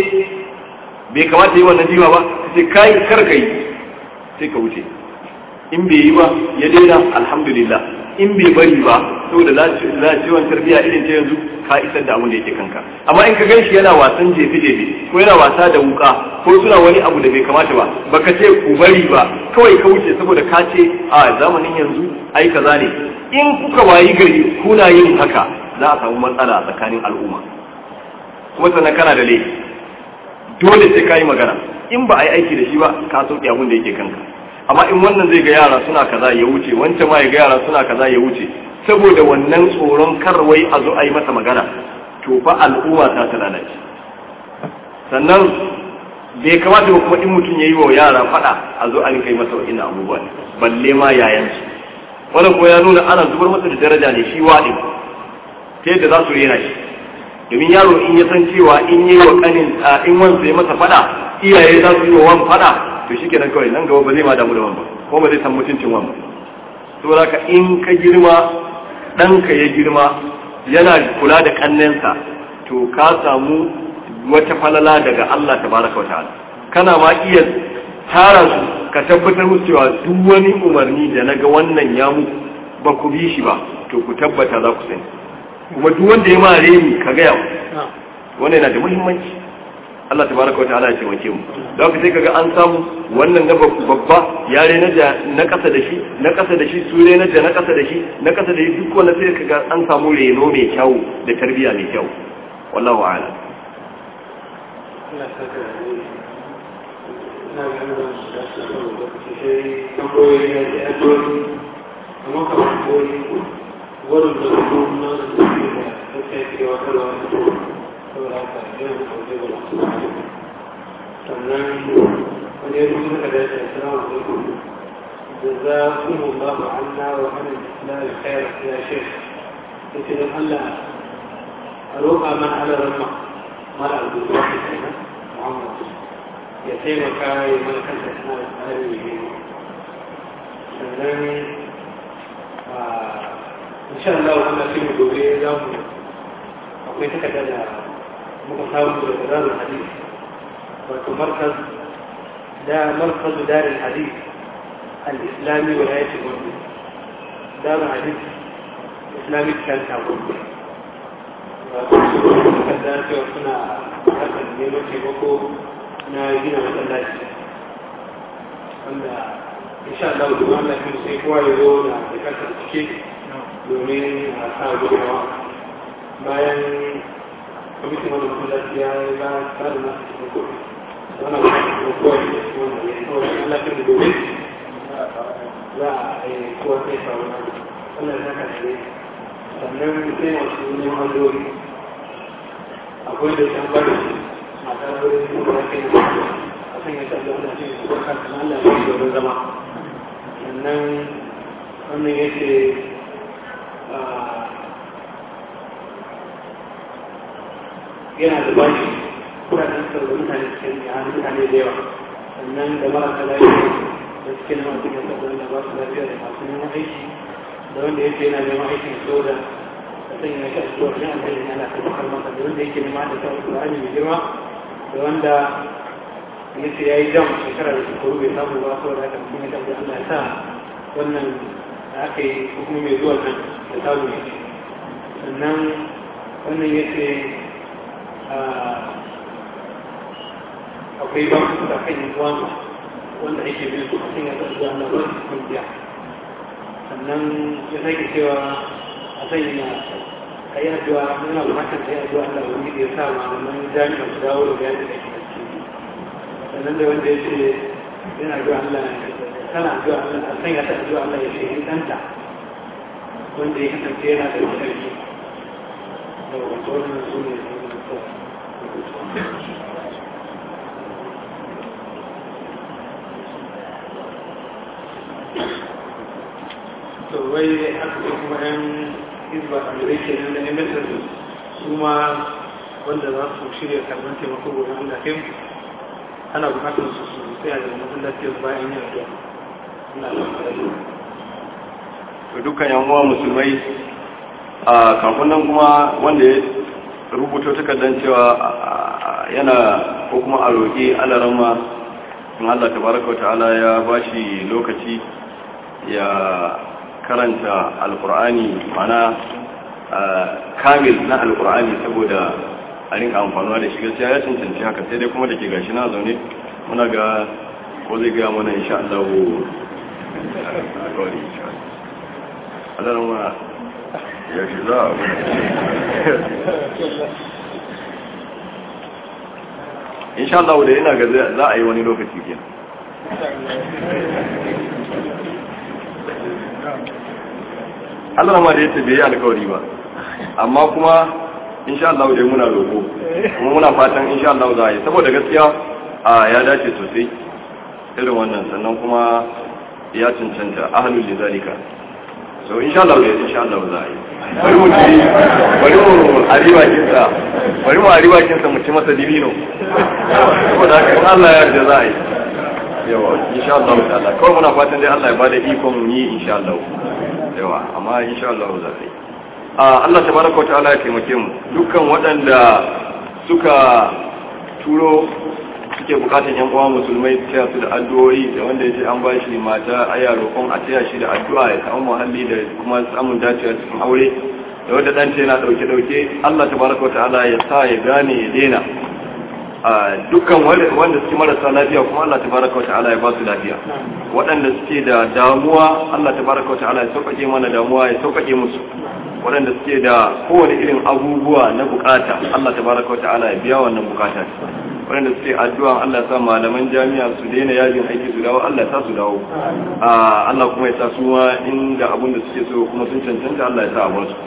bai kamata yi wannan jiwa ba sai kai kar ka yi sai ka wuce in bai yi ba ya daina alhamdulillah in bai bari ba saboda lalacewan tarbiyya irin ta yanzu ka isar da abin da yake kanka amma in ka gan shi yana wasan jefe jefe ko yana wasa da wuka ko suna wani abu da bai kamata ba baka ce ku bari ba kawai ka wuce saboda ka ce a zamanin yanzu ai kaza ne in kuka wayi gari kuna yin haka za a samu matsala tsakanin al'umma kuma sannan kana da laifi dole sai ka yi magana in ba a yi aiki da shi ba ka sauke abin da yake kanka amma in wannan zai ga yara suna kaza ya wuce wancan ma ya ga yara suna kaza ya wuce saboda wannan tsoron karwai a zo a yi masa magana to fa al'umma ta ta lalace sannan bai kamata ba kuma in mutum ya yi wa yara fada a zo a rinka yi masa wa'ina abubuwa balle ma yayansu wannan kuma ya nuna ana zubar masa da daraja ne shi waɗin ta yadda za su rena shi domin yaro in ya san cewa in yi wa kanin in wansa ya masa fada iyaye za su yi wa wan fada to shi kenan kawai nan gaba ba zai ma damu da wan ba ko ba zai san mutuncin wan ba saboda ka in ka girma ɗanka ya girma yana kula da kannensa to ka samu wata falala daga Allah tabaraka wa ta'ala kana ma iya tara su ka tabbatar musu cewa duk wani umarni da naga wannan ya mu ba ku bi shi ba to ku tabbata za ku sani kuma duk wanda ya ma reni ka gaya wannan yana da muhimmanci Allah tabaraka wataala ya taimake mu da haka sai kaga an samu wannan na babba yare na da na kasa da shi na kasa da shi sure na da na kasa da shi na kasa da shi duk wanda sai kaga an samu reno mai kyau da tarbiya mai kyau wallahu a'lam ina saka da ne ina ganin da su da su da lokaci sai tambayoyi na da addu'o'i amma kamar koyi wurin da su na da su da ta kai ke wata da wani saboda haka yana da kwanci da masu sannan wani yanzu suka dace assalamu alaikum جزاكم الله عنا وعن الإسلام خير يا شيخ يقول الله أروقع من على رمى mara albuquerque kenan muhammad ya taimaka ya mana kanta tana da tsarin yi sannan insha Allah wanda sai mu gobe za mu akwai takarda da muka samu daga darul hadith wato markaz da markaz darul hadith al-islami wa yati gudu darul hadith islamic center gudu takarda cewa suna harkar neman taimako na gina masallaci wanda insha Allah da Allah ya sai kowa ya zo da bukatar cike domin a sa gudunmawa bayan kwamitin wani masallaci ya yi ba ba da nasu taimako wannan kuma kowa ya ce wannan ya kawo da Allah ya domin za a yi kowa sai faru na Allah ya saka da sannan sai masu neman dori akwai da can bari a tsarin da ya kai a kan yadda da wanda ce su baka kan Allah ya yi domin zama sannan wannan ya ce yana da bashi kudaden sarwa mutane cikin ya hannu mutane da yawa sannan da marasa lafiya da suke na masu yasa da ba su lafiya da masu neman aiki da wanda ya ce yana neman aikin soja sai ya sha zuwa ne an bayyana ana tabbatar masa da wanda yake nema da ta Qur'ani mai girma da wanda yace yayi jam shekara da shekaru bai samu ba saboda haka kuma ya tabbata Allah ya sa wannan da aka yi ko kuma mai zuwa nan da samu ne sannan wannan yace akwai ba su da kan yin uwansa wanda ake bin su a cikin ya tabbata Allah ba su kungiya sannan ya sake cewa a sanya ka yi addu'a muna bukatar ka yi addu'a Allah wani da ya sa malaman jami'a su dawo da bayani da ke ciki sannan da wanda ya ce yana addu'a Allah tana addu'a Allah a sanya ta addu'a Allah ya shehi ɗanta wanda ya kasance yana da sarki da wato wannan su ne to wai haka kuma yan hizba a da ke nan da emetar su ma wanda za su shirya karban taimako gobe Allah kai ana bukatar su su tsaya da masallaci su bayan yin addu'a ina da fara to dukkan yan uwa musulmai a kafin nan kuma wanda ya rubuto takardar cewa yana ko kuma a roƙi alarama in Allah tabaraka ta'ala ya bashi lokaci ya karanta alkur'ani mana kamil na alkur'ani saboda a rinka amfanuwa da shi gaskiya ya cancanci haka sai dai kuma da ke gashi na zaune muna ga ko zai gaya mana insha Allah alkawari Allah ma ya shi za a insha Allah da yana ga za a yi wani lokaci kenan Allah ma da yace bai yi alkawari ba amma kuma insha Allah dai muna roƙo kuma muna fatan insha Allah za a yi saboda gaskiya a ya dace sosai irin wannan sannan kuma ya cancanta ahlul lidalika so insha Allah dai insha Allah za a yi bari mu ci bari mu ariwa kinsa bari mu ariwa kinsa mu ci masa dibino saboda haka in Allah ya yarda za a yi yawa insha Allah ta'ala kawai muna fatan dai Allah ya bada ikon yi insha Allah yawa amma insha Allah za a yi Allah tabaraka ta'ala ya taimake mu dukkan waɗanda suka turo suke bukatan yan uwa musulmai su su da addu'o'i da wanda ya ce an ba shi mata aya roƙon a taya shi da addu'a ya samu muhalli da kuma samun dacewa cikin aure da wanda dan ce yana dauke dauke Allah tabaraka ta'ala ya sa ya gane ya daina a dukkan wanda suke marasa lafiya kuma Allah tabaraka ta'ala ya ba su lafiya waɗanda suke da damuwa Allah tabaraka ta'ala ya sauƙaƙe mana damuwa ya sauƙaƙe musu waɗanda suke da kowane irin abubuwa na bukata Allah tabaraka ta'ala ya biya wannan bukata waɗanda suke addu'a Allah ya sa malaman jami'a su daina yajin aiki su dawo Allah ya sa su dawo Allah kuma ya sa su ma inda abin da suke so kuma sun cancanta Allah ya sa a basu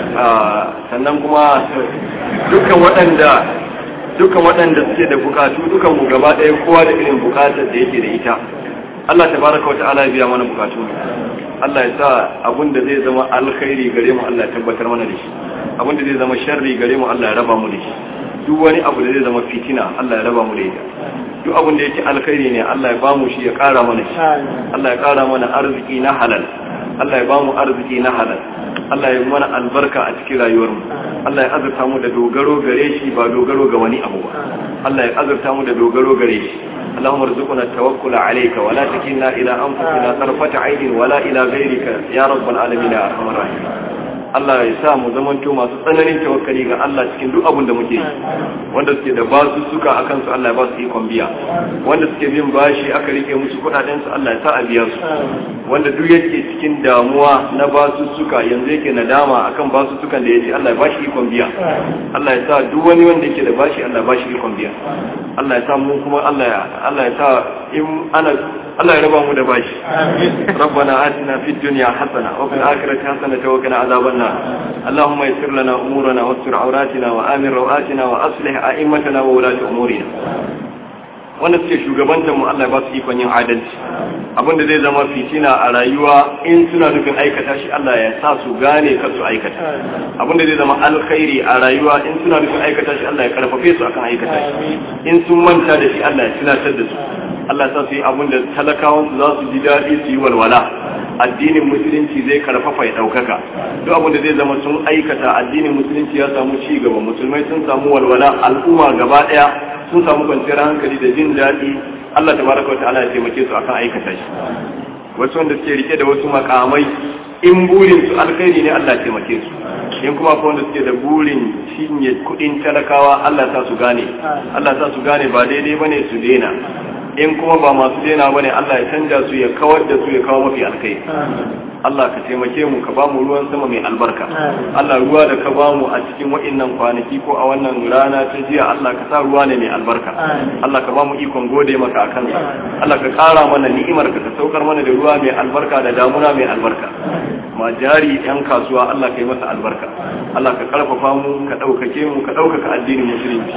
sannan kuma dukkan waɗanda dukkan waɗanda suke da bukatu dukan mu gaba ɗaya kowa da irin bukatar da yake da ita Allah tabaraka wa ta'ala ya biya mana bukatu Allah ya sa abin da zai zama alkhairi gare mu Allah ya tabbatar mana da shi abin da zai zama sharri gare mu Allah ya raba mu da shi duk wani abu da zai zama fitina Allah ya raba mu da ita duk abin da yake alkhairi ne Allah ya ba mu shi ya kara mana shi Allah ya kara mana arziki na halal Allah ya ba mu arziki na halal Allah ya mana albarka a cikin rayuwar mu Allah ya azurta mu da dogaro gare shi ba dogaro ga wani abu ba Allah ya azurta mu da dogaro gare shi اللهم ارزقنا التوكل عليك ولا تكلنا إلى أنفسنا طرفة عين ولا إلى غيرك يا رب العالمين يا أرحم الراحمين Allah ya sa mu zamanto masu tsananin tawakkali ga Allah cikin duk abin da muke yi wanda suke da basu suka akan su Allah ya ba su ikon biya wanda suke bin bashi aka rike musu kudaden su Allah ya sa a biya su wanda duk yake cikin damuwa na basu suka yanzu yake nadama akan basu sukan da yake Allah ya bashi ikon biya Allah ya sa duk wani wanda yake da bashi Allah ya bashi ikon biya Allah ya sa mu kuma Allah ya Allah ya sa in ana Allah ya raba mu da bashi ربنا آتنا في الدنيا حسنة وفي الآخرة حسنة وقنا عذاب النار اللهم يسر لنا أمورنا واستر عوراتنا وآمن روآتنا وأصلح أئمتنا وولاة أمورنا wanda suke shugabantar mu Allah ya ba su ikon yin adalci abinda zai zama fitina a rayuwa in suna nufin aikata shi Allah ya sa su gane kar su aikata abinda zai zama alkhairi a rayuwa in suna nufin aikata shi Allah ya karfafe su akan aikata shi in sun manta da shi Allah ya tunatar da su Allah ya sa su yi abinda talakawan su za su ji daɗi su yi walwala addinin musulunci zai karfafa ya ɗaukaka duk abinda zai zama sun aikata addinin musulunci ya samu ci gaba musulmai sun samu walwala al'umma gaba ɗaya sun samu kwanciyar hankali da jin daɗi Allah ta baraka wata ala ya taimake su akan aikata shi wasu wanda suke rike da wasu makamai in burin su alkhairi ne Allah ya taimake su in kuma akwai wanda suke da burin cinye kuɗin talakawa Allah ta su gane Allah ta su gane ba daidai bane su daina in kuma ba masu daina bane Allah ya canja su ya kawar da su ya kawo mafi alkhairi Allah ka taimake mu ka bamu ruwan sama mai albarka Allah ruwa da ka bamu a cikin wa'innan kwanaki ko a wannan rana ta jiya Allah ka sa ruwa ne mai albarka Allah ka bamu ikon gode maka akan sa Allah ka kara mana ni'imar ka ka saukar mana da ruwa mai albarka da damuna mai albarka ma jari yan kasuwa Allah ka yi masa albarka Allah ka karfafa mu ka ɗaukake mu ka ɗaukaka addinin musulunci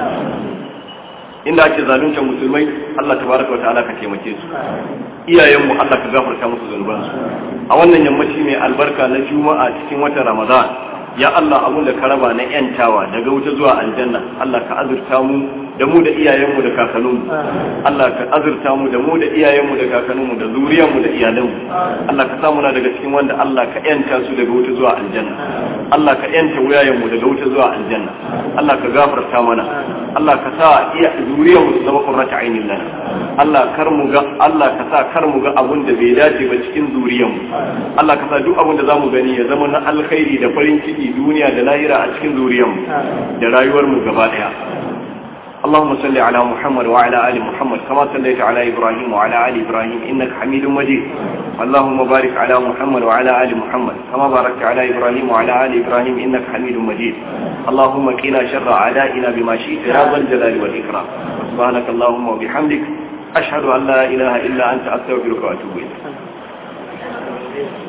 inda ake zaluntar musulmai Allah tabaraka wa ta'ala ka taimake su iyayenmu Allah ka gafarta musu zunubansu a wannan yammaci mai albarka na juma'a cikin watan ramadan ya Allah abun da ka raba na yantawa daga wuta zuwa aljanna Allah ka azurta mu da mu da iyayenmu da kakanninmu Allah ka azurta mu da mu da iyayenmu da kakanninmu da zuriyarmu da iyalanmu Allah ka samu na daga cikin wanda Allah ka yanta su daga wuta zuwa aljanna Allah ka yanta wuyayenmu daga wuta zuwa aljanna Allah ka gafarta mana Allah ka sa iya zuriyarmu su zama qurratu ainin lana Allah kar mu ga Allah ka sa kar mu ga abun da bai dace ba cikin zuriyarmu Allah ka sa duk abun da zamu gani ya zama na alkhairi da farin ciki duniya da lahira a cikin zuriyarmu da rayuwarmu gaba daya اللهم صل على محمد وعلى آل محمد كما صليت على إبراهيم وعلى آل إبراهيم إنك حميد مجيد اللهم بارك على محمد وعلى آل محمد كما باركت على إبراهيم وعلى آل إبراهيم إنك حميد مجيد اللهم قنا شر أعدائنا بما شئت يا ذا الجلال والإكرام سبحانك اللهم وبحمدك ashhadu an la ilaha illa anta astaghfiruka wa atubu ilayk